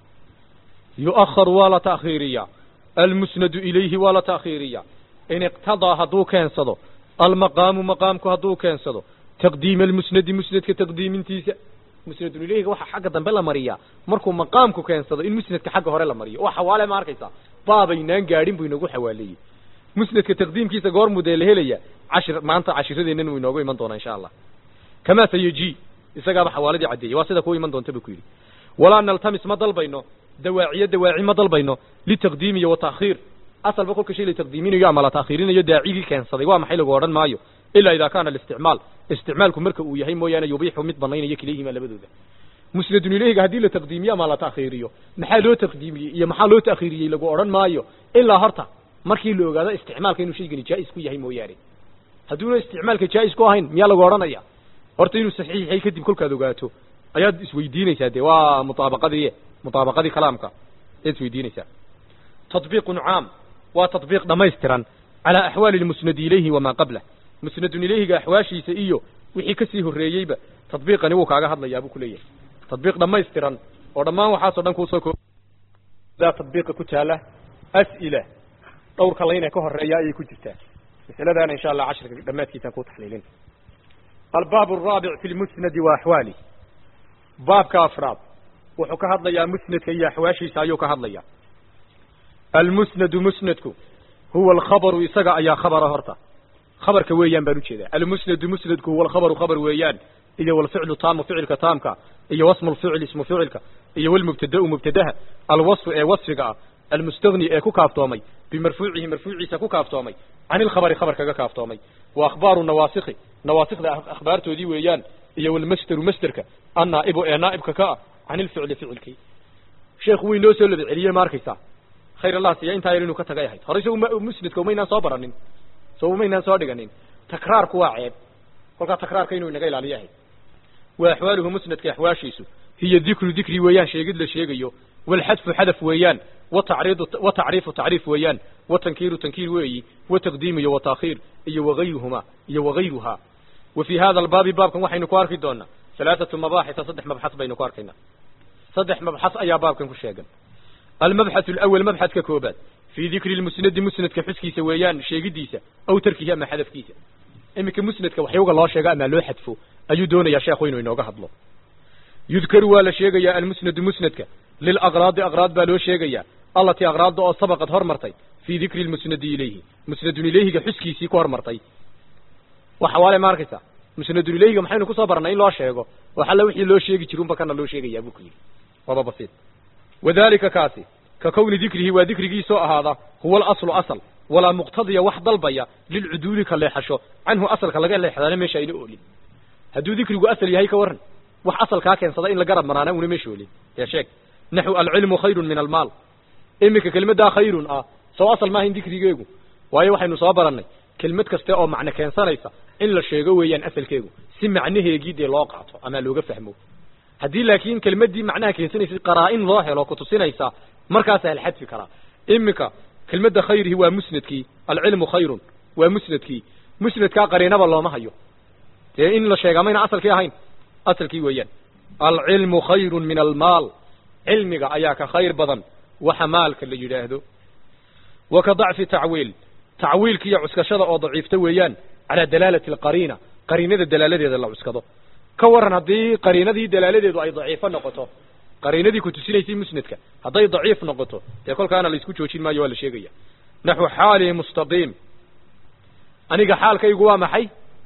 yu'akhar waa la taakhiiriyaa almusnadu ilayhi waa la taakhiiriyaa in iqtadaa hadduu keensado almaqaamu maqaamku hadduu keensado taqdiima almusnadi musnadka taqdiimintiisa musnadun ilayhiga waxaa xagga dambe la mariyaa markuu maqaamku keensado in musnadka xagga hore la mariyo waa xawaale ma arkaysaa baabaynaan gaadhin buu inagu xawaaleeyey musnadka taqdiimkiisa goormuu dee la helaya cashir maanta cashiradeennan wuu inoogu iman doonaa insha allah kamaa sayaji isagaaba xawaaladii caddeeyey waa sida kuwa iman doonta buu ku yidhi walaa naltamis ma dalbayno dawaaciyo dawaaci ma dalbayno litaqdiim iyo wataakhiir asalba kolka shay la taqdiiminayo ama la taakhiirinayo daacigii keensaday waa maxay lagu odhan maayo ilaa idaa kaana alisticmaal isticmaalku marka uu yahay mooyaane yubiixu mid banaynaya kilayhima labadooda musnadun ilayhiga haddii la taqdiimiyo ama la taakhiiriyo maxaa loo taqdiimiyey iyo maxaa loo taakhiiriyey lagu odhan maayo ilaa horta markii la ogaado isticmaalka inuu shaygani jaa'is ku yahay mooyaane hadduuna isticmaalka jaa'is ku ahayn miyaa lagu odhanaya horta inuu saxiix yahay kadib kolkaad ogaato ayaad isweydiinaysaa dee waa mutaabaqadii mutaabaqadii kalaamka ayaad isweydiinaysaa tatbiiqun caam waa tatbiiq dhammaystiran calaa axwaali lmusnadi ilayhi wamaa qablah musnadun ilayhiga axwaashiisa iyo wixii kasii horreeyeyba tatbiiqani wuu kaaga hadlayaa buu ku leeyahay tatbiiq dhammaystiran oo dhammaan waxaasoo dhan kuusoo ko daa tatbiiqa ku taala as'ila dhowrka layna ka horeeya ayay ku jirtaa masaladaana insha allah cashirka dhammaadkiisaan ku taxliilin albaab araabic fi lmusnadi wa axwaali baabka afraad wuxuu ka hadlayaa musnadka iyo axwaashiisa ayuu ka hadlayaa almusnadu musnadku huwa alkhabaru isaga ayaa khabara horta khabarka weeyaan baan ujeedaa almusnadu musnadku huwa alkhabaru khabar weeyaan iyo walficlu taamu ficilka taamka iyo wasmu lficil ismu ficilka iyo walmubtada'u mubtadaha alwasfu ee wasfiga ah almustagni ee ku kaaftoomay bimarfuucihi marfuuciisa ku kaaftoomay can ilkhabari khabar kaga kaaftoomay wa akhbaaru nawaasikhi nawaasikda akhbaartoodii weeyaan iyo walmasderu masderka annaa'ibu ee naa'ibka ka ah can ilficli ficilkii sheekhu way noo soo laba celiyey ma arkaysaa khayr allah siya intaa yar inuu ka tagay ahayd horey so musnadka umaynaan soo baranin so umaynaan soo dhiganin takraarku waa ceeb kolkaa takraarka inuu inaga ilaaliyo ahayd wa axwaaluhu musnadka axwaashiisu hiya dikru dikri weeyaan sheegid la sheegayo walxadfu xadaf weeyaan watacriidu watacriifu tacriif weeyaan watankiiru tankiir weeyi wataqdiim iyo wataakhiir iyo wagayruhuma iyo wagayruhaa wa fii hada albaabi baabkan waxaynu ku arki doonaa halaathatu mabaaxisa saddex mabxas baynu ku arkaynaa saddex mabxas ayaa baabkan ku sheegan almabxath alawal mabxadka koobaad fii dikri lmusnadi musnadka xuskiisa weeyaan sheegidiisa aw tarkihi ama xadafkiisa iminka musnadka waxyuga loo sheego ama loo xadfo ayuu doonayaa sheekhu inuu inooga hadlo yudkaru waa la sheegayaa almusnadu musnadka lilaqraadi aqraad baa loo sheegayaa allatii aqraadda oo sabaqad hormartay fii dikri lmusnadi ilayhi musnadun ilayhiga xuskiisii ku hormartay waxa waale ma arkaysaa musnadun ilayhiga maxaynu kusoo barnay in loo sheego wax alla wixii loo sheegi jirunba kana loo sheegayaa buu ku yidhi waaba basiid wadalika kaasi ka kowni dikrihi waa dikrigiisoo ahaada huwa alaslu asal walaa muqtadiya wax dalbaya lilcuduuli ka leexasho canhu asalka laga leexdaana meesha ayna oolin hadduu dikrigu asal yahay ka warran wax asalkaa keensada in la garab maraana una meesha oolin dee sheeg naxu alcilmu khayrun min almaal iminka kelmaddaa khayrun ah soo asal maahayn dikrigeegu waayo waxaynu soo barannay kelmad kaste oo macno keensanaysa in la sheego weeyaan asalkeegu si macnaheegii dee loo qaato ama looga fahmo haddii laakiin kelmaddii macnaha keensanaysay qaraa-in loo helo kutusinaysa markaasaa la xadfi karaa iminka kelmadda khayrihi waa musnadkii alcilmu khayrun waa musnadkii musnadkaa qariinaba looma hayo dee in la sheegaa mayna asalkii ahayn asalkii weeyaan alcilmu khayrun min almaal cilmiga ayaa ka khayr badan waxa maalka la yidhaahdo wa ka dacfi tacwiil tacwiilka iyo cuskashada oo daciifta weeyaan calaa dalaalati alqariina qariinada dalaaladeeda la cuskado ka waran haddii qariinadii dalaaladeedu ay daciifo noqoto qariinadii ku tusinaysay musnadka hadday daciif noqoto dee kolkaana la isku joojin maayo waa la sheegaya naxu xaali mustaqiim aniga xaalkaygu waa maxay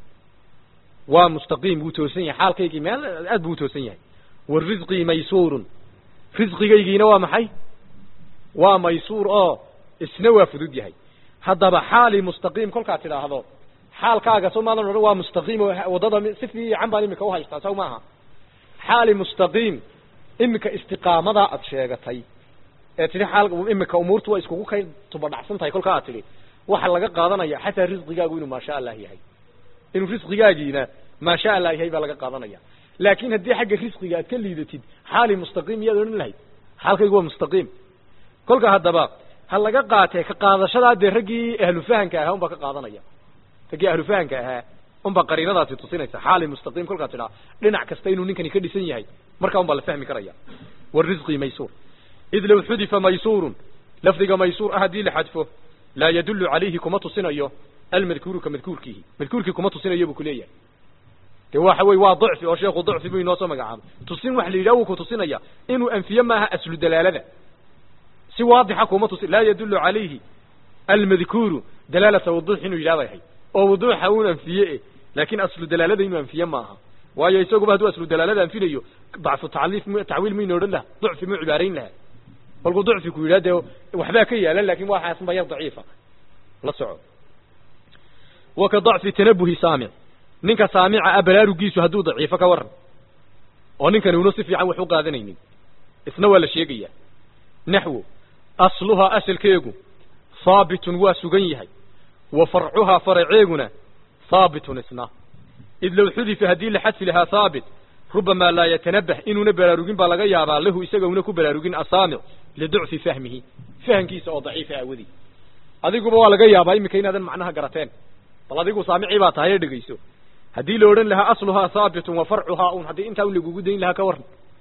waa mustaqiim wuu toosan yahay xaalkaygii meel aad buu utoosan yahay wa risqii maysuurun risqigaygiina waa maxay waa maysuur oo isna waa fudud yahay haddaba xaali mustaqiim kolkaad tidhaahdo xaalkaaga soo maadan odhan waa mustaqiim oo waddada si fiican baan imika uhaystaa saw maaha xaali mustaqiim imika istiqaamadaa aad sheegatay ee tidhi xaal imika umuurtu waa iskugu kay tubadhacsan tahay kolkaa aad tidhi waxaa laga qaadanaya xataa risqigaagu inuu maasha allah yahay inuu risqigaagiina maasha allah yahay baa laga qaadanaya laakiin haddii xagga risqiga aad ka liidatid xaali mustaqiim iyaad odhan lahayd xaalkaygu waa mustaqiim kolka haddaba ha laga qaatee ka qaadashadaa dee raggii ahlufahanka ahaa unbaa ka qaadanaya raggii ahlufahanka ahaa unbaa qariinadaasi tusinaysa xaali mustaqiim kolkaa tidhaa dhinac kasta inuu ninkani ka dhisan yahay markaa unbaa la fahmi karaya warisqi maysuur id low xudifa maysuurun lafdiga maysuur ah haddii la xadfo laa yadullu calayhi kuma tusinayo almadkuuru ka madkuurkiihi madkuurkii kuma tusinayo buu kuleeyahay de waxa wey waa dacfi oo sheekhu dacfi buu inoo soo magacaabay tusin wax la yidhaha wuu ku tusinaya inuu anfiye maaha aslu dalaalada si waadixa kuma tusin laa yadullu calayhi almadkuuru dalaalata wuduux inuu yidhaha bay ahayd oo wuduuxa uun anfiye e laakin aslu dalaalada inuu anfiye maaha waayo isaguba hadduu aslu dalaalada anfinayo dacfu tacliif m tacwiil mayna odhan laha ducfi mu cibaarayn laha kolkuu ducfi ku yidhaha dee waxbaa ka yaala lakin waxaasma yar daciifa la soco wa ka dacfi tanabuhi saamic ninka saamica ah baraarugiisu hadduu daciifo ka waran oo ninkan uuna si fiican wax u qaadanaynin isna waa la sheegaya naxwo asluhaa asalkeegu haabitun waa sugan yahay wa farcuhaa faraceeguna haabitun isna id low xudifa haddii la xadfi lahaa haabit rubamaa laa yatanabah inuuna baraarugin baa laga yaabaa lahu isaga una ku baraarugin asaamic liducfi fahmihi fahamkiisa oo daciifa aawadi adiguba waa laga yaabaa iminka inaadan macnaha garateen bal adigu saamicii baa tahay ee dhegeyso haddii la odhan lahaa asluhaa haabitun wa farcuhaa un haddii intaa un lagugu dayn lahaa ka waran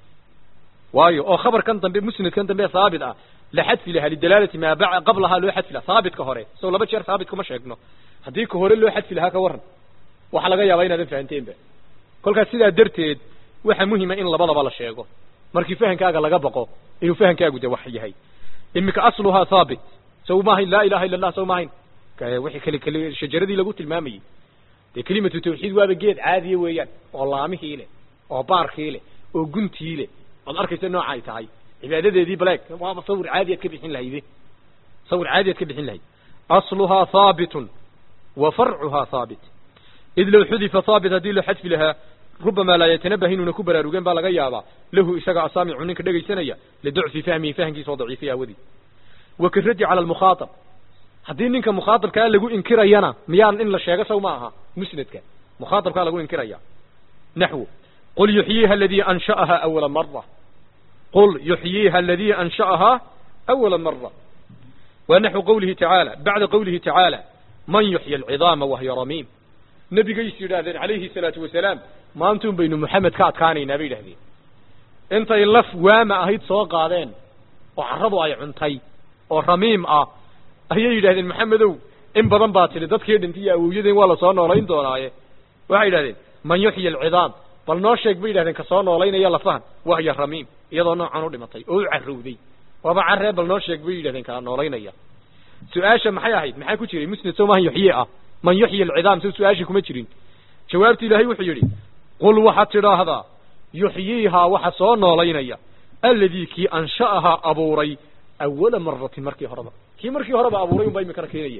waayo oo khabarkan dambe musnadkan dambe haabit ah la xadfi lahaa lidalaalati maa ba qablahaa loo xadfi lahaa haabitka hore so laba jeer haabit kuma sheegno haddii ka hore loo xadfi lahaa ka waran waxaa laga yaabaa inaadan fahamteenba kolkaas sidaa darteed waxa muhima in labadaba la sheego markii fahankaaga laga baqo inuu fahankaagu de wax yahay imika asluhaa haabit saw maahayn laa ilaha illa allah saw maahayn wixii kale kale shajaradii lagu tilmaamayey dee kelimatu tawxiid waaba geed caadiya weeyaan oo laamihii leh oo baarkii leh oo guntii leh ood arkaysa nooca ay tahay cibaadadeedii baleeg waaba sawir caadi aad ka bixin lahayde sawir caadi aad ka bixin lahayd asluhaa haabitun wa farcuhaa haabit id low xudifa haabit haddii loo xadfi lahaa rubamaa laa yatanabah inuuna ku baraarugeen baa laga yaabaa lahu isaga asaamicu ninka dhegaysanaya liducfi fahmihi fahamkiisa oo daciifay aawadii wa karaddi cala almukhaatab haddii ninka mukhaatabkaa lagu inkirayana miyaan in la sheego saw ma aha musnadka mukhaatabkaa lagu inkiraya naxwo qul yuxyiiha aladii ansha'ahaa awala mara qul yuxyiiha aladii ansha'ahaa awala mara wa naxwu qawlihi tacaala bacda qawlihi tacaala man yuxyi alcidaama wahya ramiim nebigaysu yidhaahdeen calayhi salaatu wasalaam maantuun baynu moxamed ka adkaanaynaa bay yidhahdeen intay laf waama ahayd soo qaadeen oo carradu ay cuntay oo ramiim ah ayay yidhahdeen maxamedow in badan baa tidhi dadkii dhintay iyo awowyadeen waa lasoo noolayn doonaaye waxay yidhahdeen man yuxyi alcidaam bal noo sheeg bay yidhahdeen kasoo noolaynaya lafahan wahya ramiim iyadoo noocan u dhimatay oo u carrowday waaba carree bal noo sheeg bay yidhahdeen kala noolaynaya su-aasha maxay ahayd maxaa ku jiray musnad soo maahan yuxyi ah man yuxyi alcidaam so su-aashii kuma jirin jawaabti ilaahay wuxuu yidhi qul waxaad tidhaahdaa yuxyiihaa waxa soo noolaynaya alladii kii ansha'ahaa abuuray awala maratin markii horeba kii markii horeba abuuray unbaa imikana keenaya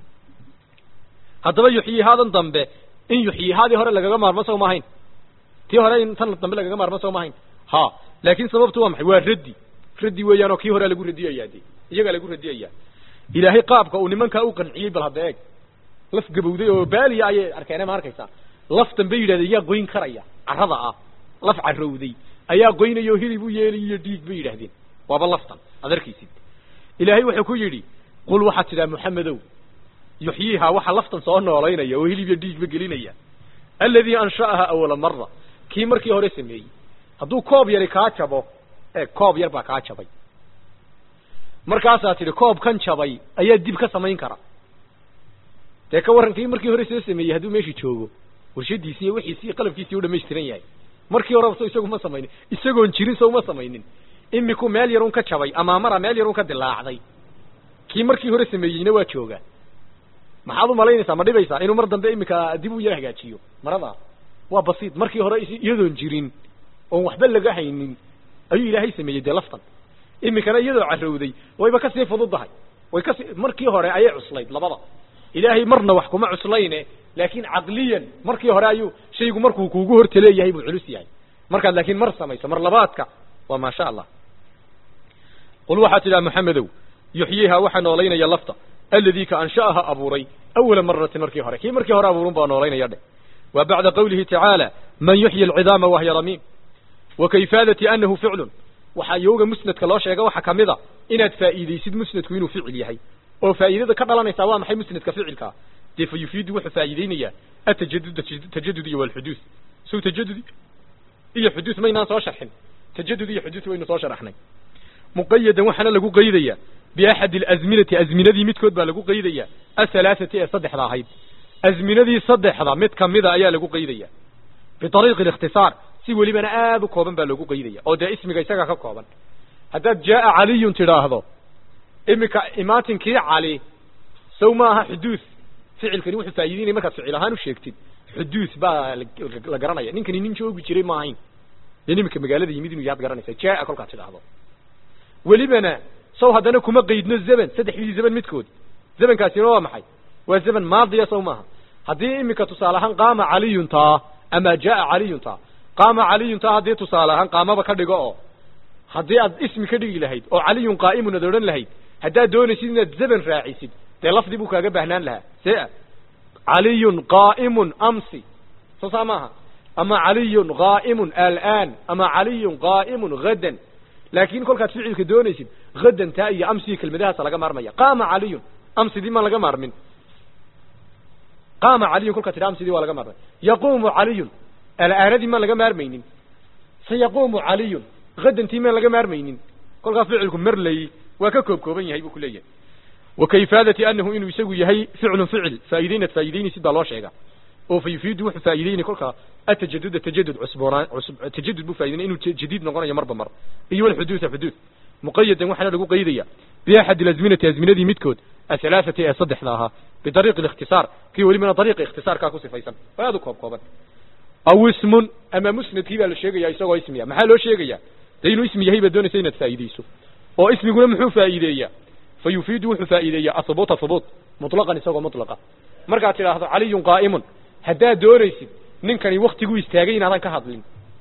haddaba yuxyiihaadan dambe in yuxyiihaadii hore lagaga maarmo sow maahayn tii hore in tan dambe lagaga maarmo sow maahayn ha laakin sababtu waa maxay waa raddi raddi weeyaan oo kii horea lagu radiyaya de iyagaa lagu radiyaya ilaahay qaabka uu nimankaa u qanciyey bal hadda eeg laf gabowday oo baaliya ayay arkeene ma arkaysaa laftan bay yidhahdeen yaa goyn karaya carrada ah laf carrowday ayaa goynaya oo hilib u yeelayiyo dhiig bay yidhahdeen waaba laftan ad arkaysid ilaahay wuxuu ku yidhi qul waxaad tidhaha moxamedow yuxyiihaa waxa laftan soo noolaynaya oo hilib iyo dhiigba gelinaya alladii ansha'ahaa awala mara kii markii hore sameeyey hadduu koob yari kaa jabo ee koob yar baa kaa jabay markaasaa tidhi koob kan jabay ayaa dib ka samayn kara dee ka warran kii markii hore soo sameeyey hadduu meeshii joogo warshadiisi iyo wixiisi iyo qalabkiisii u dhamaystiran yahay markii horeba so isagu ma samaynin isagoon jirin so uma samaynin imiku meel yarun ka jabay amaamara meel yarun ka dilaacday kii markii hore sameeyeyna waa joogaa maxaad u malaynaysaa ma dhibaysaa inuu mar dambe imika dib u yar hagaajiyo marada waa basiid markii hore iyadoon jirin oon waxba laga haynin ayuu ilaahay sameeyey dee laftan imikana iyadoo carrowday wayba kasii fududahay way kasi markii hore ayay cuslayd labada ilaahay marna wax kuma cuslayne laakin caqliyan markii hore ayuu shaygu markuu kuugu hortaleeyahay buu culus yahay markaad laakiin mar samayso mar labaadka waa maasha allah qul waxaad tidhaha moxamedow yuxyiihaa waxaa noolaynaya lafta alladii ka ansha'aha abuuray awala maratin markii hore kii markii hore abuurun baa noolaynaya dheh wa bacda qawlihi tacaala man yuxyi alcidaama wahya ramiim wa kayfaadati annahu ficlun waxaa yooga musnadka loo sheega waxaa kamid a inaad faa'iidaysid musnadku inuu ficil yahay oo faa'iidada ka dhalanaysaa waa maxay musnadka ficilkaa dee fa yufiidu wuxuu faa'iideynayaa atajadud tajadud iyo walxuduud sow tajadud iyo xuduud maynaan soo sharxin tajadud iyo xuduud waynu soo sharaxnay muqayadan waxaana lagu qaydayaa biaxadi alazminati azminadii midkood baa lagu qaydayaa ahalaaثati ee saddexda ahayd azminadii saddexda mid kamida ayaa lagu qaydaya biariiqi اlikhtisaar si welibana aad u kooban baa loogu qaydaya oo dee ismiga isaga ka kooban haddaad jaaa caliyun tidhaahdo iminka imaatinkii cali sow maaha xuduud ficilkani wuxuu faa'ideynaya markaad ficil ahaan u sheegtid xuduud baa la garanaya ninkani nin joogi jiray ma ahayn dee iminka magaalada yimid inuu yaad garanaysa jaaa kolkaad tidhaahdo welibana sow haddana kuma qaydno zeban saddexdii zeban midkood zebankaasina waa maxay waa zeban maadiya sow maaha haddii iminka tusaale ahaan qaama caliyun taa ama jaaa caliyun taa qaama caliyun taa haddii tusaale ahaan qaamaba ka dhigo oo haddii aad ismi ka dhigi lahayd oo caliyun qaa'imun ad odhan lahayd haddaad doonaysid inaad zeban raacisid dee lafdi buu kaaga baahnaan lahaa see caliyun qaa'imun amsi soo saa maaha ama caliyun qaa'imun alaan ama caliyun qaa'imun hadan laakin kolkaad ficilka doonaysid hadan taa iyo amsigii kelmadahaasa laga maarmaya qaama caliyun amsidii maan laga maarmin qaama caliyun kolkaad tidha amsidii waa laga maarmay yaquumu caliyun alaanadii maan laga maarmaynin sayaquumu caliyun hadantii maan laga maarmaynin kolkaa ficilku marley waa ka koob kooban yahay buu ku leeyahay wa kayfaadati anahu inuu isagu yahay ficlun ficil faa'iideynaad faa'ideynaysid baa loo sheega oo fa yufiidu wuxuu faa'ideynaya kolkaa atajaduda tajadud cusboonaan cusub tajadud buu faa'ideynaya inuu jadiid noqonayo marba mar iyo walxuduuda xuduud muqayadan waxaana lagu qaydaya biaxadi alazminati azminadii midkood ahalaaثati ee saddexda ahaa bidariiqi اlikhtisaar kii welibana dariiqa ikhtisaarkaa ku sifaysan waa aad u koob kooban aw ismun ama musnadkii baa la sheegaya isagoo ismiya maxaa loo sheegaya de inuu ismi yahay baad doonaysa inaad faa'iideyso oo ismiguna muxuu faa'iideeyaa fa yufiidu wuxuu faa'iideeyaa ahubuuta hubuut muطlaqan isagoo mutlaqa markaad tidhaahdo caliyun qaa'imun haddaad doonaysid ninkani waktiguu istaagay inaadan ka hadlin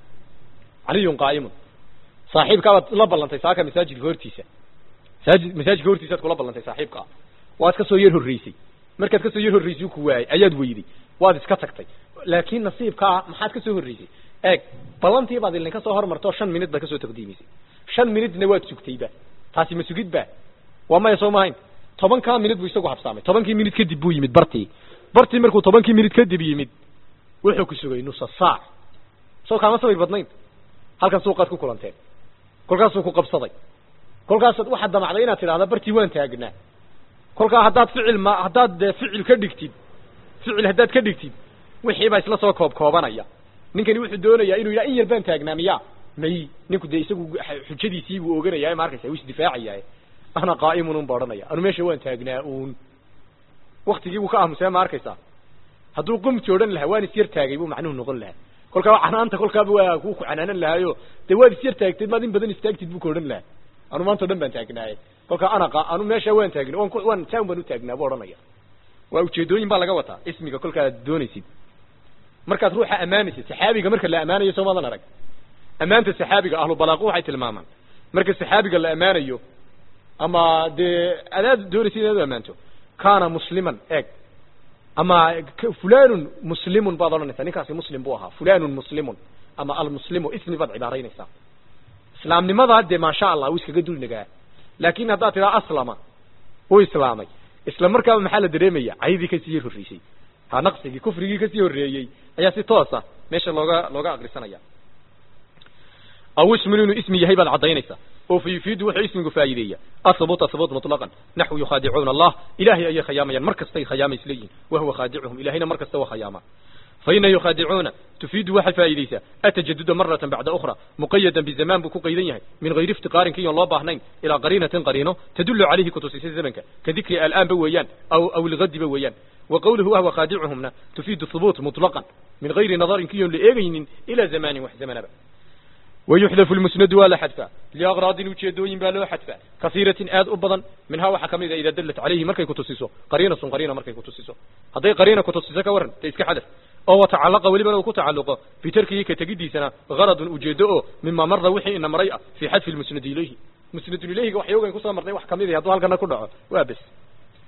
caliyun qaa'imun saaxiibkaabaad la ballantay saaka masaajidka hortiisa masaajid masaajidka hortiisaad kula ballantay saaxiibkaa waad ka soo yar horreysay markaad ka soo yar horreysay ku waayay ayaad weyday waad iska tagtay laakiin nasiibkaa maxaad ka soo horreysay eeg ballantii baad ilin ka soo hormartoo shan minid baad ka soo taqdiimisay shan minidna waad sugtayba taasi ma sugid ba waa maya soo mahayn tobankaa minid buu isagu habsaamay tobankii minid kadib buu yimid bartii bartii markuu tobankii minid kadib yimid wuxuu ku sugay nusa saac soo kaama sabir badnayn halkan suuqaad ku kulanteen kolkaasuu ku qabsaday kolkaasaad waxaad damacday inaad tidhahda bartii waan taagnaa kolkaa haddaad ficil ma haddaad dee ficil ka dhigtid ficil haddaad ka dhigtid wixii baa isla soo koob koobanaya ninkani wuxuu doonayaa inuu yidhaha in yar baan taagnaa miya may ninku dee isagu xujadiisii buu oganaya ma arkaysa wuu isdifaacayaa ana qaa'imun un ba odhanaya anu meesha waan taagnaa uun waktigii buu ka aamusee ma arkaysaa hadduu qumti odhan lahaa waan is yar taagay buu macnuhu noqon lahaa kolkaa canaanta kolkaaba waa ku ku canaanan lahaayo dee waad is yar taagteed maad in badan istaagtid buu ka odhan lahaa anu maanta o dhan baan taagnaaye kolkaa ana anu meesha waan taagna wan waan taan baan u taagnaa buu odhanaya waa ujeedooyin baa laga wataa ismiga kolkaad doonaysid markaad ruuxa ammaanaysid saxaabiga marka la ammaanayo soo maadan arag ammaanta saxaabiga ahlu balaaqu waxay tilmaamaan marka saxaabiga la ammaanayo ama dee adaad doonaysid inaad u ammaanto kana musliman eeg ama fulanun muslimun baad odhanaysaa ninkaasi muslim buu ahaa fulanun muslimun ama almuslimu ismi baad cibaaraynaysaa islaamnimadaa dee maasha allah wuu iskaga dulnagaa laakin haddaad tidhaha aslama wuu islaamay isla markaaba maxaa la dareemaya caydii kasii yar horreysay ha naqsigii kufrigii kasii horreeyey ayaa si toosa meesha looga looga akrisanaya aw ismun inuu ismi yahay baad caddaynaysaa oo fa yufiidu wuxuu ismigu faa'iideeya ahubuuta hubuut muطlaqan naxwu yukhaadicuuna allah ilahay ayay khayaamayaan mar kastay khayaama isleeyihin wahuwa khaadicuhum ilahayna mar kasta waa khayaamaa faina yukhaadicuuna tufiidu waxay faa'iideysaa atajaduda maratan bacda ukhra muqayadan bizamaan buu ku qaydan yahay min hayri iftiqaarin kiyon loo baahnayn ilaa qariinatin qariino tadulu calayhi kutusisa zamanka ka dikri al'aanba weeyaan aw aw ilgadiba weeyaan wa qawluhu wahwa khaadicuhumna tufiidu hubuut muطlaqan min hayri nadarin kiyon la eegaynin ilaa zamanin wax zamanaba ويحذف المسند waa la xadفaa لأغراaضin ujeedooyin baa loo xadفaa kaثيiraةi aad u badan minhaa waxaa kamid a ida dlt عalayhi markay kutusiso qariinaة qariina markay kutusiso hadday qariina kutusiso ka waran de iska xadف oo وتacalaqa welibana uu ku tacaluqo fii tarkihi ka tegidiisana غaرض ujeedo oo mima mara wixii ina maray ah fii xadفi الmusnad ilayhi musnad ilayhiga waxyoogan kusoo marnay wax kamid a hadduu halkana ku dhaco waa bes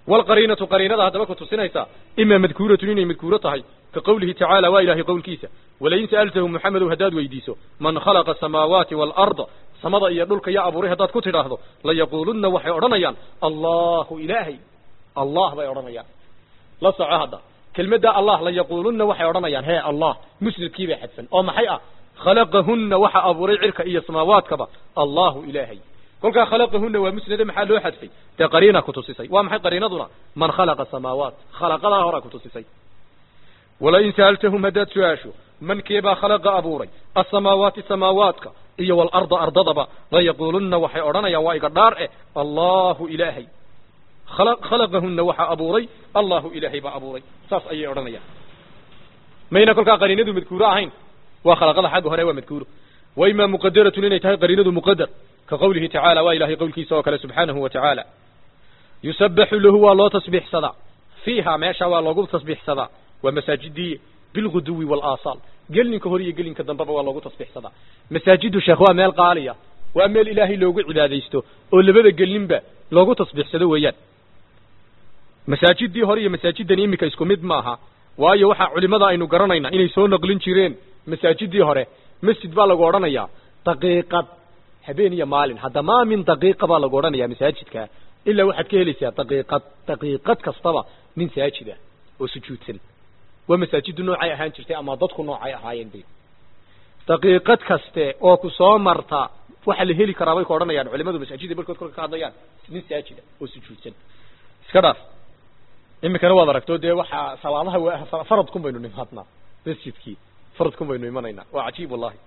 walqariinatu qariinada haddaba ku tusinaysaa imaa madkuuratun inay madkuuro tahay ka qowlihi tacaala waa ilaahay qowlkiisa walain sa'altahum moxamedow haddaad weydiiso man khalaqa asamaawaati waalarda samada iyo dhulka yaa abuuray haddaad ku tidhaahdo layaquulunna waxay odhanayaan allahu ilaahay allah bay odhanayaan la soco hadda kelmadda allah layaquulunna waxay odhanayaan hee allah musnadkii bay xadfan oo maxay ah khalaqahunna waxa abuuray cirka iyo samaawaadkaba allahu ilaahay kolkaa khalaqahunna waa musnade maxaa loo xadfay dee qariina ku tusisay waa maxay qariinaduna man khalaqa samaawaat khalaqadaa horaa ku tusisay walain sa'altahum haddaad su-aasho mankeebaa khalaqa abuuray asamaawaati samaawaadka iyo waalarda ardadaba layaquulunna waxay odhanayaan waa iga dhaar eh allahu ilaahay khalaqahunna waxaa abuuray allahu ilaahay baa abuuray saas ayay odhanayaan mayna kolkaa qariinadu madkuuro ahayn waa khalaqada xagga hore waa madkuuro wa imaa muqadaratun inay tahay qariinadu muqadar ka qowlihi tacaala waa ilahay qowlkiisa oo kale subxaanahu wa tacaala yusabaxu lahu waa loo tasbiixsadaa fiiha meesha waa loogu tasbiixsadaa waa masaajidii bilguduwi walaasaal gelinka hore iyo gelinka dambeba waa loogu tasbiixsadaa masaajidu sheekh waa meel qaaliya waa meel ilaahay loogu cibaadaysto oo labada gelinba loogu tasbiixsado weeyaan masaajidii hore iyo masaajidani iminka isku mid maaha waayo waxaa culimada aynu garanayna inay soo naqlin jireen masaajidii hore masjid baa lagu odhanayaa daqiiqad habeen iyo maalin hadda maa min daqiiqa baa lagu odhanayaa masaajidka ilaa waxaad ka helaysaa daqiiqad daqiiqad kastaba nin saajida oo sujuudsan waa masaajidu noocay ahaan jirtay ama dadku noocay ahaayeen bay daqiiqad kaste oo ku soo marta waxa la heli karaa bay ku odhanayaan culimadu masaajida barkood kolka ka hadlayaan nin saajida oo sujuudsan iska dhaaf iminkana waad aragto dee waxaa salaadaha faradkun baynu nimaadnaa masjidkii faradkun baynu imanaynaa waa cajiib wallahi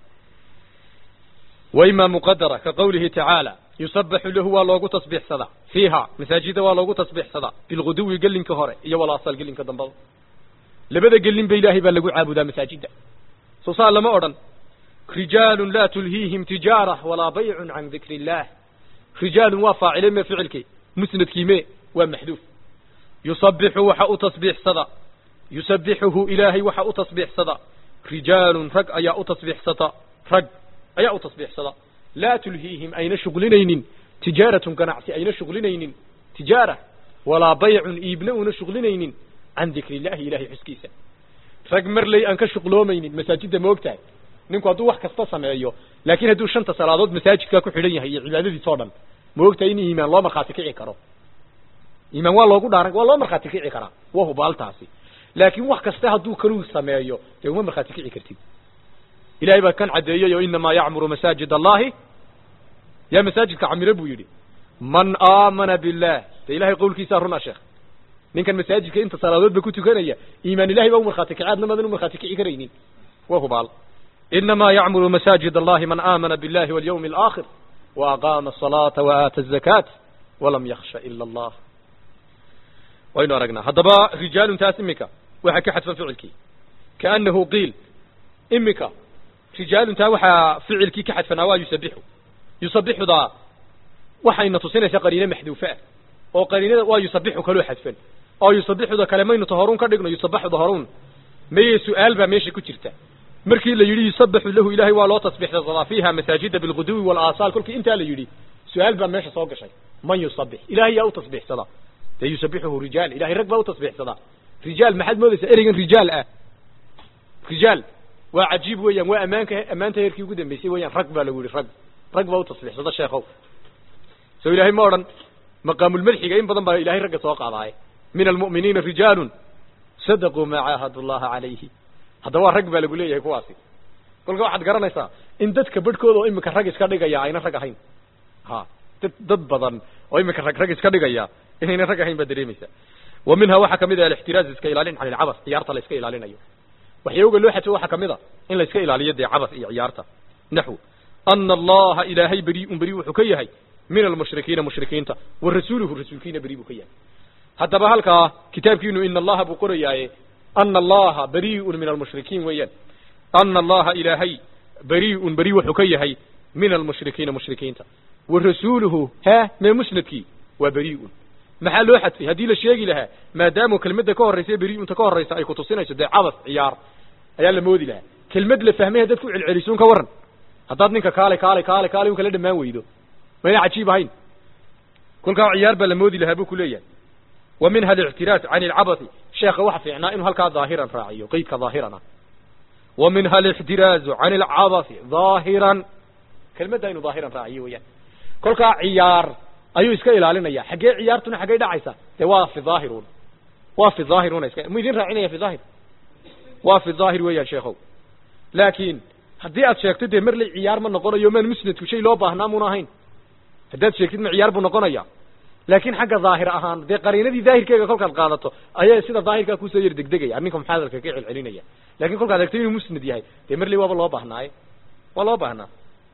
wa imaa muqadara ka qowlihi tacaala yusabaxu lahu waa loogu tasbiixsadaa fiiha masaajida waa loogu tasbiixsadaa bilguduwi gelinka hore iyo walaasal gelinka dambada labada gelin ba ilaahay baa lagu caabudaa masaajida soo saa lama odhan rijaalun laa tulhiihim tijaara walaa baycun can dikri illaah rijaalun waa faacile me ficilkii musnadkii me waa maxduuf yusabixu waxa u tasbiixsada yusabixuhu ilaahay waxa u tasbiixsada rijaalun rag ayaa u tasbiixsata rag ayaa u tasbiixsada laa tulhiihim ayna shuqlinaynin tijaaratun ganacsi ayna shuqlinaynin tijaara walaa baycun iibna una shuqlinaynin can dikri illahi ilahay xuskiisa rag marley aan ka shuqloomaynin masaajidda ma ogtahay ninku hadduu wax kasta sameeyo laakiin hadduu shanta salaadood masaajidkaa ku xidhan yahay iyo cibaadadiis oo dhan ma ogtahay in iimaan loo markhaati kici karo iimaan waa loogu dhaaran waa loo markhaati kici karaa waa hubaaltaasi laakiin wax kasta hadduu kaluu sameeyo dee uma markhaati kici kartid ilahay baa kan caddeeyey oo inamaa yacmuru masaajid allahi yaa masaajidka camiro buu yidhi man aamana billah dee ilahay qowlkiisaa runa sheekh ninkan masaajidka inta salaadoodba ku tukanaya iimaan ilahay baa u markhaati kici adna madan u markhaati kici karaynin waa hubaal inamaa yacmuru masaajid allahi man aamana billahi walyawmi alaakhir wa aqaama asalaata wa aata azakaat walam yaksha ila allah waynu aragnaa haddaba rijaalun taas iminka waxaa ka xadfan ficilkii kaanahu qiil iminka rijaalun taa waxaa ficilkii ka xadfanaa waa yusabixu yusabixudaa waxayna tusinaysaa qariine maxduufe ah oo qariinada waa yusabixu kaloo xadfan oo yusabixuda kale maynu tahoruun ka dhigno yusabaxuda horuun maye su-aal baa meesha ku jirta markii la yidhi yusabaxu lahu ilahay waa loo tasbiixsadaa fiiha masaajida bilguduwi walaasaal kolkii intaa la yidhi su-aal baa meesha soo gashay man yusabix ilahay yaa u tasbiixsadaa dee yusabixuhu rijaal ilahay rag baa u tasbiixsadaa rijaal maxaad moodaysaa ereygan rijaal ah rijaal waa cajiib weeyaan waa ammaanka ammaanta heerkii ugu dambeysay weeyaan rag baa lagu yihi rag rag baa u tasbiixsada sheekhow soo ilaahay ma odhan maqaamulmadxiga in badan baa ilahay ragga soo qaadaaye min almu'miniina rijaalun sadaquu maa caahadu llaha calayhi haddaba waa rag baa lagu leeyahay kuwaasi kolka waxaad garanaysaa in dadka badhkooda oo iminka rag iska dhigaya ayna rag ahayn ha dad dad badan oo iminka rag rag iska dhigaya inayna rag ahayn baad dareemaysaa wa minha waxaa kamid ah alixtiraaz iska ilaalin can ilcabas ciyaarta la iska ilaalinayo waxyawga loo xadfo waxaa kamid a in la iska ilaaliyo dee cabas iyo ciyaarta naxw ana allaha ilaahay beriun beri wuxuu ka yahay min almushrikiina mushrikiinta wa rasuuluhu rasuulkiina beri buu ka yahay haddaba halkaa kitaabkiinu ina allaha buu qorayaaye ana allaha beriun min almushrikiin weeyaan ana allaha ilaahay beriun beri wuxuu ka yahay min almushrikiina mushrikiinta wa rasuuluhu he mee musnadkii waa beriun maxaa loo xadfay haddii la sheegi lahaa maadaama kelmadda ka horraysa beriunta ka horraysa ay kutusinayso dee cabas ciyaar ayaa la moodi lahaa kelmad la fahmay haddaad ku celcelisuun ka waran haddaad ninka kaale kaale kaale kaale un kala dhammaan weydo mayna cajiib ahayn kolkaa ciyaar baa la moodi lahaa buu ku leeyahay wa minha alictiraad can ilcabasi sheekha waxa fiicnaa inuu halkaa daahiran raaciyo qeydka daahirana wa minha alixtiraazu can ilcabasi daahiran kelmadda inuu daahiran raaciyo weeyaan kolkaa ciyaar ayuu iska ilaalinaya xaggee ciyaartuna xaggey dhacaysa dee waa fi daahirun waa fi daahiruna iska mu idin raacinaya fi daahir waa fi daahir weeyaan sheekhow laakiin haddii aad sheegto dee marley ciyaar ma noqonayo maan musnadku shay loo baahnaa muuna ahayn haddaad sheegtid ma ciyaar buu noqonaya laakiin xagga daahir ahaan dee qariinadii daahirkeega kolkaad qaadato ayaa sida daahirkaa kusoo yar degdegaya ninka maxaa hadalka ka celcelinaya lakin kolkaad eegto inuu musnad yahay dee marley waaba loo baahnaaye waa loo baahnaa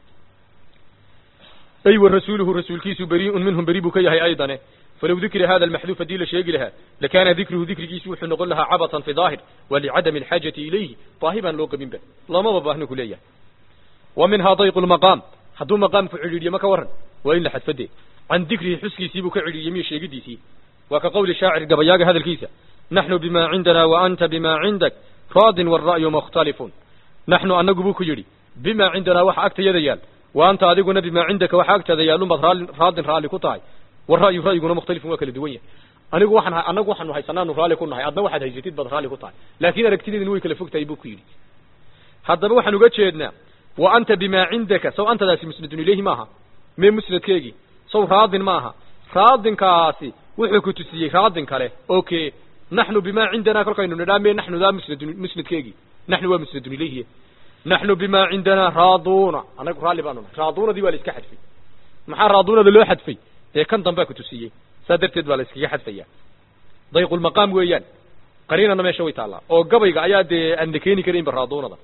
ay wa rasuuluhu rasuulkiisu beriiun minhum beri buu ka yahay aydane falow dukira hada almaxduuf haddii la sheegi lahaa lakaana dikruhu dikrigiisu wuxuu noqon lahaa cabatan fi daahir wa licadami alxaajati ilayhi baahi baan loo qabinba loomaba baahno ku leeyahay wa minhaa dayqu lmaqaam hadduu maqaamku cidhiidhiyo ma ka waran waa in la xadfade can dikrihi xuskiisii buu ka cidhiidhiyey miyo sheegidiisii waa ka qowli shaacir gabayaaga hadalkiisa naxnu bima cindana wa anta bima cindak raadin waalra'yu mukhtalifun naxnu anagu buu ku yidhi bima cindanaa waxa agtayada yaal wa anta adiguna bima cindaka waxa agtaada yaalunbaad raali raadin raalli ku tahay wara'yu ra'yiguna mukhtalifun waa kala duwan yahay anigu waxaan anagu waxaanu haysanaanu raalli ku nahay adna waxaad haysatid baad raalli ku tahay laakiin aragtideedin way kala fog tahay buu ku yidhi haddaba waxaan uga jeednaa wa anta bima cindaka saw antadaasi musnadun ilayhi maaha mee musnadkeegii saw raadin maaha raadinkaasi wuxuu ku tusiyey raadin kale okay naxnu bima cindana kolkaynu nidhaa mee naxnu daa musnadun musnadkeegii naxnu waa musnadun ilayhi naxnu bima cindana raaduuna anagu raalli baanu nahay raaduunadii waa la iska xadfay maxaa raaduunada loo xadfay dee kan dambaa ku tusiyey saa darteed baa la iskaga xadfaya dayqulmaqaam weeyaan qariinana meesha way taallaa oo gabayga ayaa dee aan la keeni karaynba raaduunada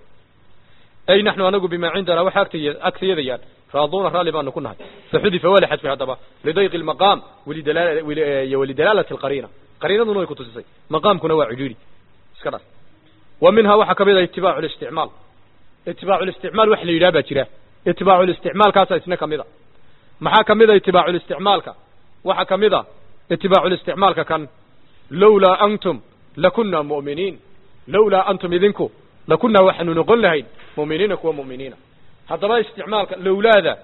ay naxnu anagu bima cindana waxa agtay agtayada yaan raaduuna raalli baanu ku nahay faxudifa waa la xadfay haddaba lidayqi lmaqaam walidalaala walidalaalati alqariina qariinaduna way ku tusisay maqaamkuna waa cidhiidhi iska dhas wa minhaa waxaa kamid ah itibaacu listicmaal itibaacu listicmaal wax la yidhaha baa jira itibaacu listicmaalkaasa isna kamid a maxaa kamid a itibaacu listicmaalka waxaa kamid a itibaacu listicmaalka kan lawlaa antum lakunna mu'miniin lawlaa antum idinku lakunaa waxaanu noqon lahayn mu'miniina kuwa mu'miniina haddaba isticmaalka lowlaada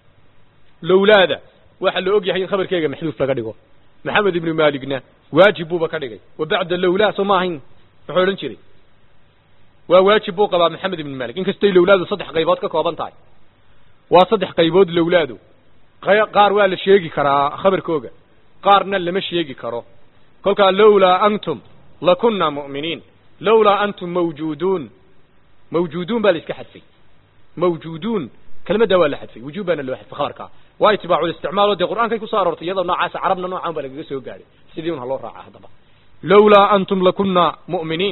lowlaada waxaa la og yahay in khabarkeega maxduuf laga dhigo maxamed ibnu maaligna waajib buuba ka dhigay wa bacda lowlaa soo ma ahayn muxuu odhan jiray waa waajib buu qabaa maxamed ibnu maalik inkastay lowlaadu saddex qaybood ka kooban tahay waa saddex qaybood lowlaadu qaar waa la sheegi karaa khabarkooga qaarna lama sheegi karo kolkaa lowlaa antum lakunna mu'miniin lowlaa antum mawjuuduun mawjuuduun baa la iska xadfay mawjuuduun kelmaddaa waa la xadfay wujuub baana loo xadfay khabarkaa waa itibaacu listicmaal oo dee qur'aankay kusoo aroortay iyadoo noocaasa carabna noocaan baa lagaga soo gaadhay sidii un ha loo raaca haddaba lowlaa antum lakunna mu'miniin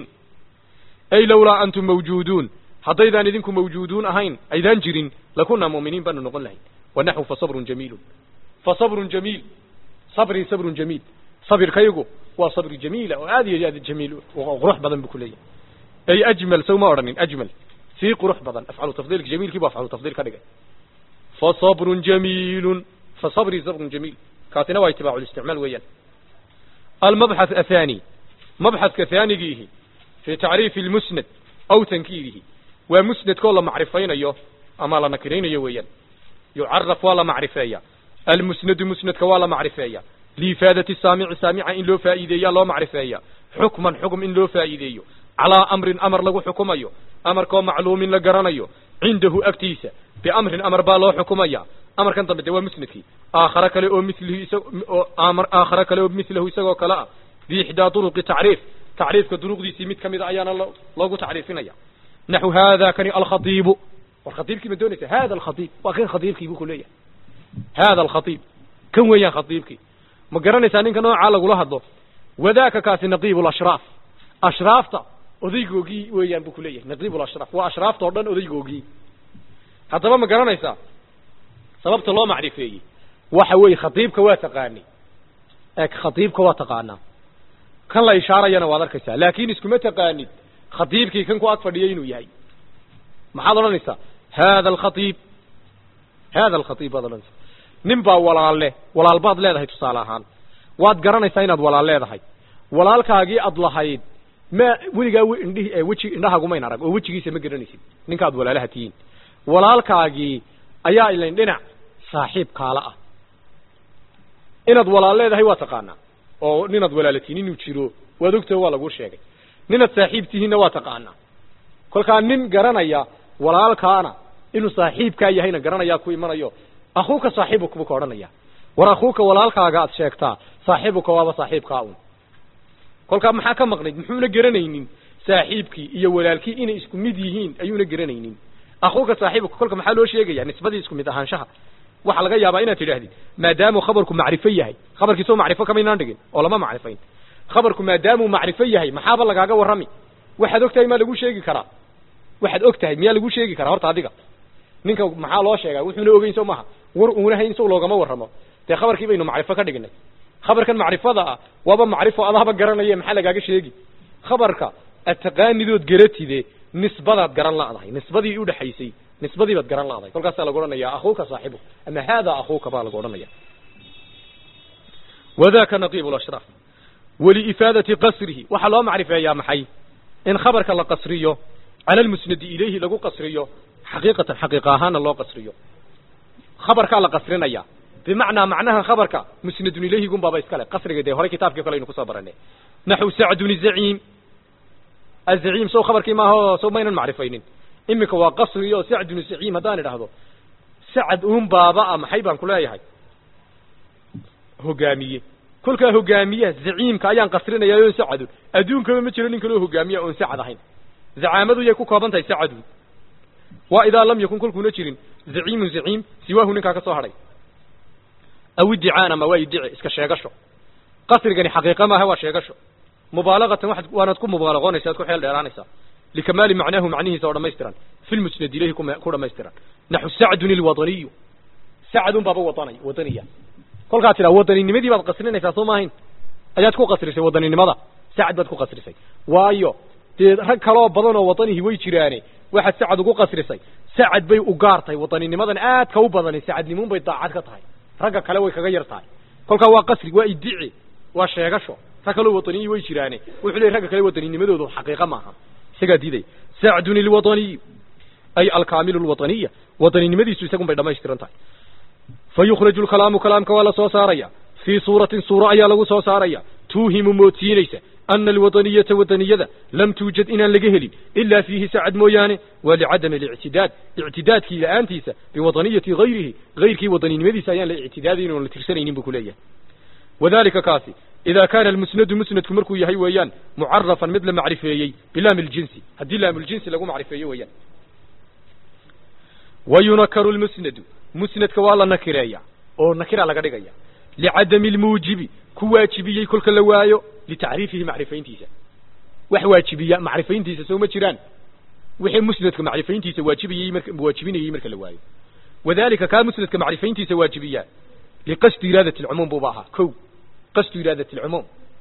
ay lowlaa antum mawjuuduun haddaydaan idinku mawjuuduun ahayn aydaan jirin lakunna mu'miniin baanu noqon lahayn wanaxwu fasabrun jamiilun fasabrun jamiil sabrii sabrun jamiil sabirkaygu waa sabri jamiila oo aad iyo aad jamiil oo qurux badan buu ku leeyahay ay ajmal sow ma odhanin ajmal sii qurux badan afcalu tafdiilka jamiilkii bu afcalu tafdiil ka dhigay fasabrun jamiilun fasabrii sabrun jamiil kaasina waa itibaacu listicmaal weeyaan almabxath athani mabxathka haanigiihi fi tacriifi lmusnad aw tankiirihi waa musnadkoo la macrifaynayo ama la nakiraynayo weeyaan yucaraf waa la macrifeeya almusnadu musnadka waa la macrifeeya liifaadati saamici saamica in loo faa'iideeya loo macrifeeya xukman xukm in loo faa'iideeyo calaa amrin amar lagu xukumayo amarkoo macluumin la garanayo cindahu agtiisa biamrin amar baa loo xukumaya amarkan dambe dee waa musnadkii aakhare kale oo milihi isoo amar aakhare kale oo milahu isagoo kale ah biixdaa duruqi tacriif tacriifka duruqdiisii mid kamida ayaana loogu tacriifinaya naxu hada kani alkhaiibu war khaiibkii ma doonaysa hada alkhaiib waa kan khaiibkii buu ku leeyahay hada alkhaiib kan weeyaan khaiibkii ma garanaysaa ninka noocaa lagula hadlo wadaaka kaasi naqiib lashraaf ashraafta odaygoogii weeyaan buu kuleeyahay naqiib lashraaf waa ashraafta o dhan odaygoogii haddaba ma garanaysaa sababta loo macrifeeyey waxa weeye khaiibka waa taqaani ee khaiibka waa taqaanaa kan la ishaarayana waad arkaysaa laakin iskuma taqaanid khaiibkii kan ku ag fadhiyay inuu yahay maxaad odhanaysaa hada alkhaiib hada alkhaiib baad odhanaysaa nin baa walaalle walaal baad leedahay tusaale ahaan waad garanaysaa inaad walaal leedahay walaalkaagii aad lahayd ma weligaa indhihi weji indhahagumayn arag oo wejigiisa ma garanaysid ninkaad walaalaha tihiin walaalkaagii ayaa ilayn dhinac saaxiib kaala ah inaad walaal leedahay waa taqaanaa oo ninaad walaalatiin inuu jiro waad ogtaho waa laguu sheegay ninaad saaxiib tihiinna waa taqaanaa kolkaa nin garanaya walaalkaana inuu saaxiibkaa yahayna garanayaa ku imanayo akhuuka saaxiibuka buu ka odhanaya war akhuuka walaalkaaga aad sheegtaa saaxiibuka waaba saaxiibkaa un kolkaa maxaa ka maqnayd muxuuna garanaynin saaxiibkii iyo walaalkii inay isku mid yihiin ayuuna garanaynin akhuuka saaxiibuka kolka maxaa loo sheegaya nisbadii isku mid ahaanshaha waxaa laga yaabaa inaad tidhaahdid maadaamuu khabarku macrifo yahay khabarkiisoo macrifo kamaynaan dhigin oo lama macrifayn khabarku maadaamuu macrifo yahay maxaaba lagaaga warrami waxaad og tahay maa lagu sheegi karaa waxaad og tahay miyaa lagu sheegi karaa horta adiga ninka maxaa loo sheegaa wuxuuna ogeyn soo maaha war uuna hayn sow loogama warramo dee khabarkii baynu macrifo ka dhignay khabarkan macrifada ah waaba macrifo adahaba garanaye maxaa lagaaga sheegi khabarka ataqaanidood garatide nisbadaad garan la'dahay nisbadii udhexaysay nisbadii baad garan la'dahay kolkaasaa lagu odhanaya akhuuka saaxibu ama hada akhuuka baa lagu odhanaya wadaka naqiib lashraaf waliifaadati qasrihi waxaa loo macrifeeyaa maxay in khabarka la qasriyo cala almusnadi ilayhi lagu qasriyo xaqiiqatan xaqiiqa ahaana loo qasriyo khabarkaa la qasrinaya bimacnaa macnaha khabarka musnadun ilayhi gun baaba iskale qasriga dee hore kitaabkii kale aynu kusoo baranay naxu sacdun zaciim azaciim sow khabarkii maaha sow maynan macrifaynin iminka waa qasri oo sacdun zaciim haddaan idhaahdo sacad uun baaba a maxay baan ku leeyahay hogaamiye kolkaa hogaamiyaha zaciimka ayaan qasrinayaa oon sacadun adduunkaba ma jiro nin kaloo hogaamiya oon sacad ahayn zacaamadu yay ku kooban tahay sacadun waa idaa lam yakun kolkuuna jirin zaciimun zaciim siwaahu ninkaa ka soo hadhay aw iddicaan ama waa iddici iska sheegasho qasrigani xaqiiqa maaha waa sheegasho mubaalagatan waxaad waanaad ku mubaalaqoonaysa ad ku xeel dheeraanaysaa likamaali macnaahu macnihiisa oo dhammaystiran fi lmusnad ilayhi ku dhammaystiran naxu sacdun ilwadaniyu sacdun baaba wadanay wadaniya kolkaad tidhaa wadaninnimadii baad qasrinaysaa soo maahayn ayaad ku qasrisay wadaninimada sacad baad ku qasrisay waayo dee rag kaloo badan oo wadanihi way jiraane waxaad sacad ugu qasrisay sacad bay u gaar tahay wadanninimadan aadka u badani sacadnimuun bay daacad ka tahay ragga kale way kaga yar tahay kolkaa waa qasri waa iddici waa sheegasho rag kaloo wadaniyi way jiraane wuxuu leey ragga kale wadanninimadoodu xaqiiqa maaha isagaa diiday sacdun ilwadaniyu ay alkaamilu lwadaniya wadaninimadiisu isagun bay dhamaystiran tahay fa yukhraju lkalaamu kalaamka waa la soo saaraya fii suuratin suuro ayaa lagu soo saaraya tuuhimu moodsiinaysa ana alwadaniyata wadaniyada lam tuujad inaan laga helin ilaa fiihi sacad mooyaane waa licadami alictidaad ictidaadkii la-aantiisa biwadaniyati hayrihi hayrkii wadaninimadiisa ayaan la ictidaadayn oon la tirsanaynin buu ku leeyahay wadalika kaasi idaa kaana almusnadu musnadku markuu yahay weeyaan mucarafan mid la macrifeeyey bilaami ljinsi haddii laamljinsi lagu macrifeeyo weeyaan wa yunakaru lmusnadu musnadka waa la nakireeya oo nakira laga dhigaya licadami lmuujibi ku waajibiyey kolka la waayo litacriifihi macrifayntiisa wax waajibiya macrifayntiisa soo ma jiraan wixii musnadka macrifayntiisa waajibiyey marka waajibinayey marka la waayo wadalika kaa musnadka macrifayntiisa waajibiya liqasdi iraadati alcumuum buuba ahaa kow qasdu iraadati alcumuum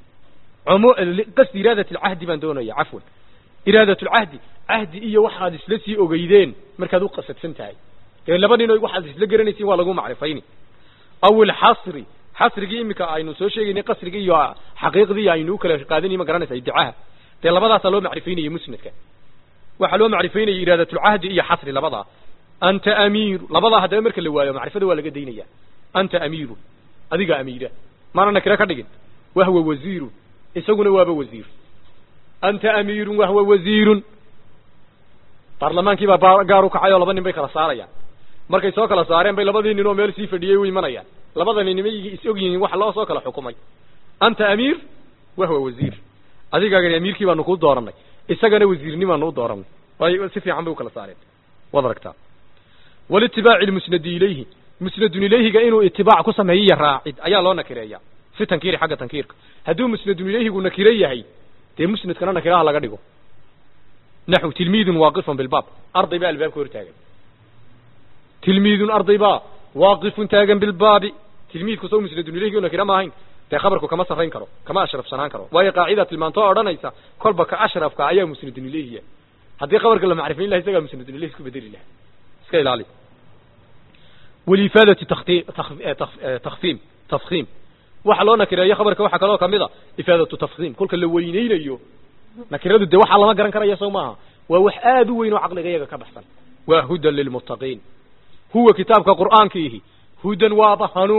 qasdi iraadati alcahdi baan doonaya cafwan iraadat lcahdi cahdi iyo waxaad isla sii ogeydeen markaad u qasadsan tahay dee laba nin waxaad isla garanaysiin waa lagu macrifayni aw ilxasri xasrigii iminka aynu soo sheegaynay qasrigii iyo xaqiiqdii aynu u kala qaadanay ma garanaysa iddicaha dee labadaasaa loo macrifaynayay musnadka waxaa loo macrifaynayay iraadatulcahdi iyo xasri labadaa anta amiiru labadaa haddaba marka la waayo macrifada waa laga daynaya anta amiiru adiga amiira maana nakira ka dhigin wahwa wasiirun isaguna waaba wasiir anta amiirun wahwa wasiirun baarlamaankii baa gaar u kacay oo laba nin bay kala saarayaan markay soo kala saareen bay labadii nin oo meel sii fadhiyey u imanayaan labadani nimay is og yihiin waxa loo soo kala xukumay anta amiir wahwa wasiir adigaagani amiirkii baanu kuu dooranay isagana wasiirni baanu u dooranay way si fiican bay u kala saareen waad aragtaa walitibaaci lmusnadi ilayhi musnadun ilayhiga inuu itibaac ku sameeyiyo raacid ayaa loo nakireeya fi tankiiri xagga tankiirka hadduu musnadun ilayhigu nakiro yahay dee musnadkana nakiraha laga dhigo naxw tilmiidun waaqifun bilbaab arday baa albaabka hor taagan tilmiidun arday baa waaqifun taagan bilbaabi tilmiidku soo musnadun ilayhi nakira ma ahayn dee khabarku kama sarrayn karo kama ashrafsanaan karo waayo qaacida tilmaantoo odhanaysa kolba ka ashrafka ayaa musnadun ilayhiya haddii khabarka la macrifayn laha isagaa musnadun ilayhi isku bedeli laha iska ilaali waliifaadati takfiim tafkiim waxa loo nakireeyo khabarka waxaa kaloo kamid a ifaadatu tafkiim kolka la weyneynayo nakiradu dee waxaa lama garan karaya soo maaha waa wax aad u weyn oo caqliga iyaga ka baxsan waa hudan lilmuttaqiin huwa kitaabka qur'aankiihi hudan waaba hanuun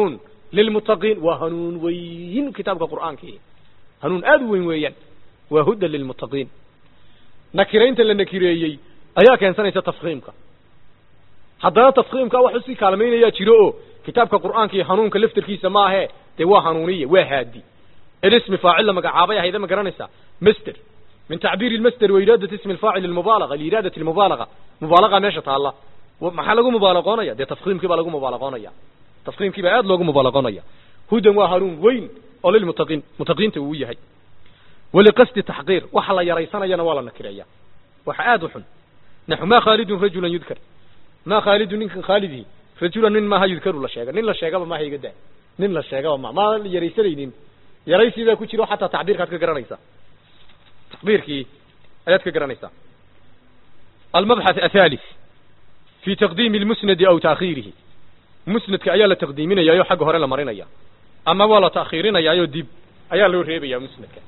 lilmuttaqiin waa hanuun weyn kitaabka qur'aankii hanuun aad u weyn weeyaan waa hudan lilmuttaqiin nakiraynta la nakireeyey ayaa keensanaysa tafkiimka haddana tafkiimka wax usii kaalmaynayaa jiro oo kitaabka qur'aanka iyo hanuunka laftarkiisa maahe dee waa hanuuniya waa haadi الاسم فاعل لما قعابيها هيدا ما قرانيسا مستر من تعبير المستر وإرادة اسم الفاعل المبالغة لإرادة المبالغة مبالغة ماشي تعالى وما لقوا مبالغون يا ده تفخيم كيف لقوا مبالغون يا تفخيم كيف عاد لقوا مبالغون يا هدى وهارون وين أول المتقين متقين توية هي ولقصد تحقير وحلا يريسنا ينا ولا نكريا وحاد حن نحو ما خالد رجلا يذكر ما خالد نين خالدي رجلا نين ما يذكر ولا شيء نين لا شيء ما هي قد نين لا شيء ما ما يريسنين yaraysi baa ku jiro xataa tacbiirkaad ka garanaysaa tacbiirkii ayaad ka garanaysaa almabxath athalith fi taqdiimi lmusnadi aw taakhiirihi musnadka ayaa la taqdiiminayaayo xagga hore la marinaya ama waa la taakhiirinayaayo dib ayaa loo reebaya musnadka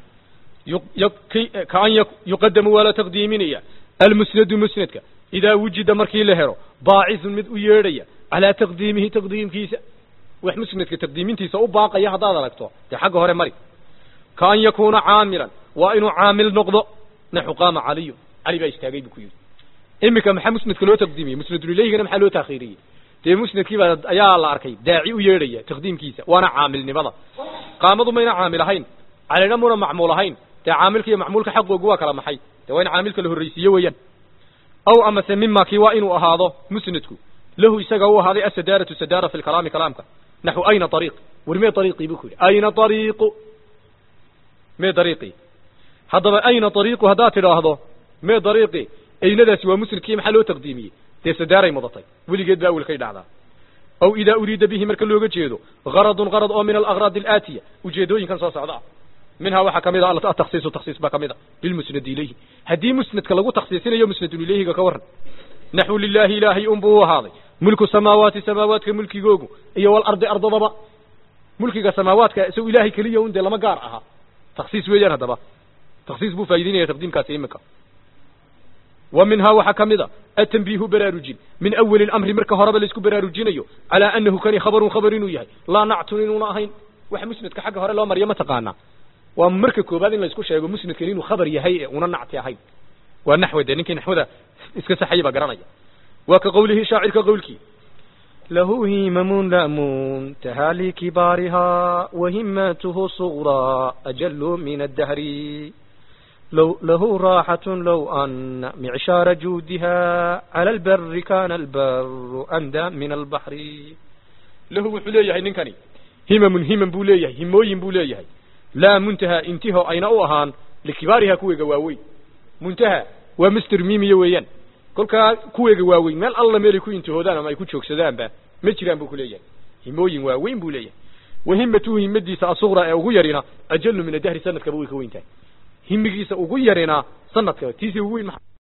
kaan yuqadamu waa la taqdiiminaya almusnadu musnadka idaa wujida markii la helo baacisun mid u yeedhaya calaa taqdiimihi taqdiimkiisa wax musnadka taqdiimintiisa u baaqaya haddaad aragto dee xagga hore mari kaan yakuuna caamilan waa inuu caamil noqdo naxu qaama caliyu cali baa istaagay buu ku yidhi iminka maxaa musnadka loo taqdiimiyey musnadun ilayhigana maxaa loo taakhiiriyey dee musnadkii baa ayaa la arkay daaci u yeedhaya taqdiimkiisa waana caamilnimada qaamadu mayna caamil ahayn calina muna macmuul ahayn dee caamilka iyo macmuulka xaqoogu waa kala maxay dee waa in caamilka la horreysiiye weeyaan aw amase mima kii waa inuu ahaado musnadku lahu isaga u ahaaday asadaaratu sadaara fi lkalaami kalaamka naxو ayna ariiq war mee ariiqii bu ku yidhi ayna ariiqu mee ariiqii haddaba ayna ariiqu haddaad tidhaahdo mee ariiqi aynadaasi waa musnadkii maxaa loo taqdiimiyey dee sadaaray mudatay weligeed ba awelkay dhacdaa aw idaa uriida bihi marka looga jeedo garadun garad oo min alagraad alaatiya ujeedooyinkan soo socda ah minhaa waxaa kamid a ataksiisu taksiis baa kamid a bilmusnadi ilayhi haddii musnadka lagu taksiisinayo musnadun ilayhiga ka waran naxو lilahi ilaahay unbuu u ahaaday mulku samaawaati samaawaadka mulkigoogu iyo walardi ardadaba mulkiga samaawaadka isagu ilahay keliya un dee lama gaar ahaa taksiis weeyaan haddaba taksiis buu faa'idaynaya taqdiimkaasi iminka wa minhaa waxaa ka mid a atanbiihu baraarujin min awali lamri marka horeba laisku baraarujinayo calaa anahu kani khabarun khabar inuu yahay laa nactun inuuna ahayn wax musnadka xagga hore loo mariyo ma taqaanaa waa marka koobaad in laisku sheego musnadkan inuu khabar yahay ee una nacti ahayn waa naxwe dee ninkii naxwada iska saxaya baa garanaya waa ka qowlihii shaacirka qowlkii له همم لا منتهى لكبارها وهماته صغرى أجل من الدهر لو له راحة لو أن معشار جودها على البر كان البر أندى من البحر له وحليه ننكني همم همم بوليه هموين بوليه لا منتهى انتهى أين أوهان لكبارها كوي قواوي منتهى ومستر ميمي ويان kolkaa kuweega waaweyn meel alla meelay ku intihoodaan ama ay ku joogsadaanba ma jiraan buu ku leeyahay himooyin waaweyn buu leeyahay wahimatuhu himadiisa asuqra ee ugu yarina ajalu min adahri sanadkaba way ka weyn tahay himigiisa ugu yarina sanadkaba tiisii ugu weyn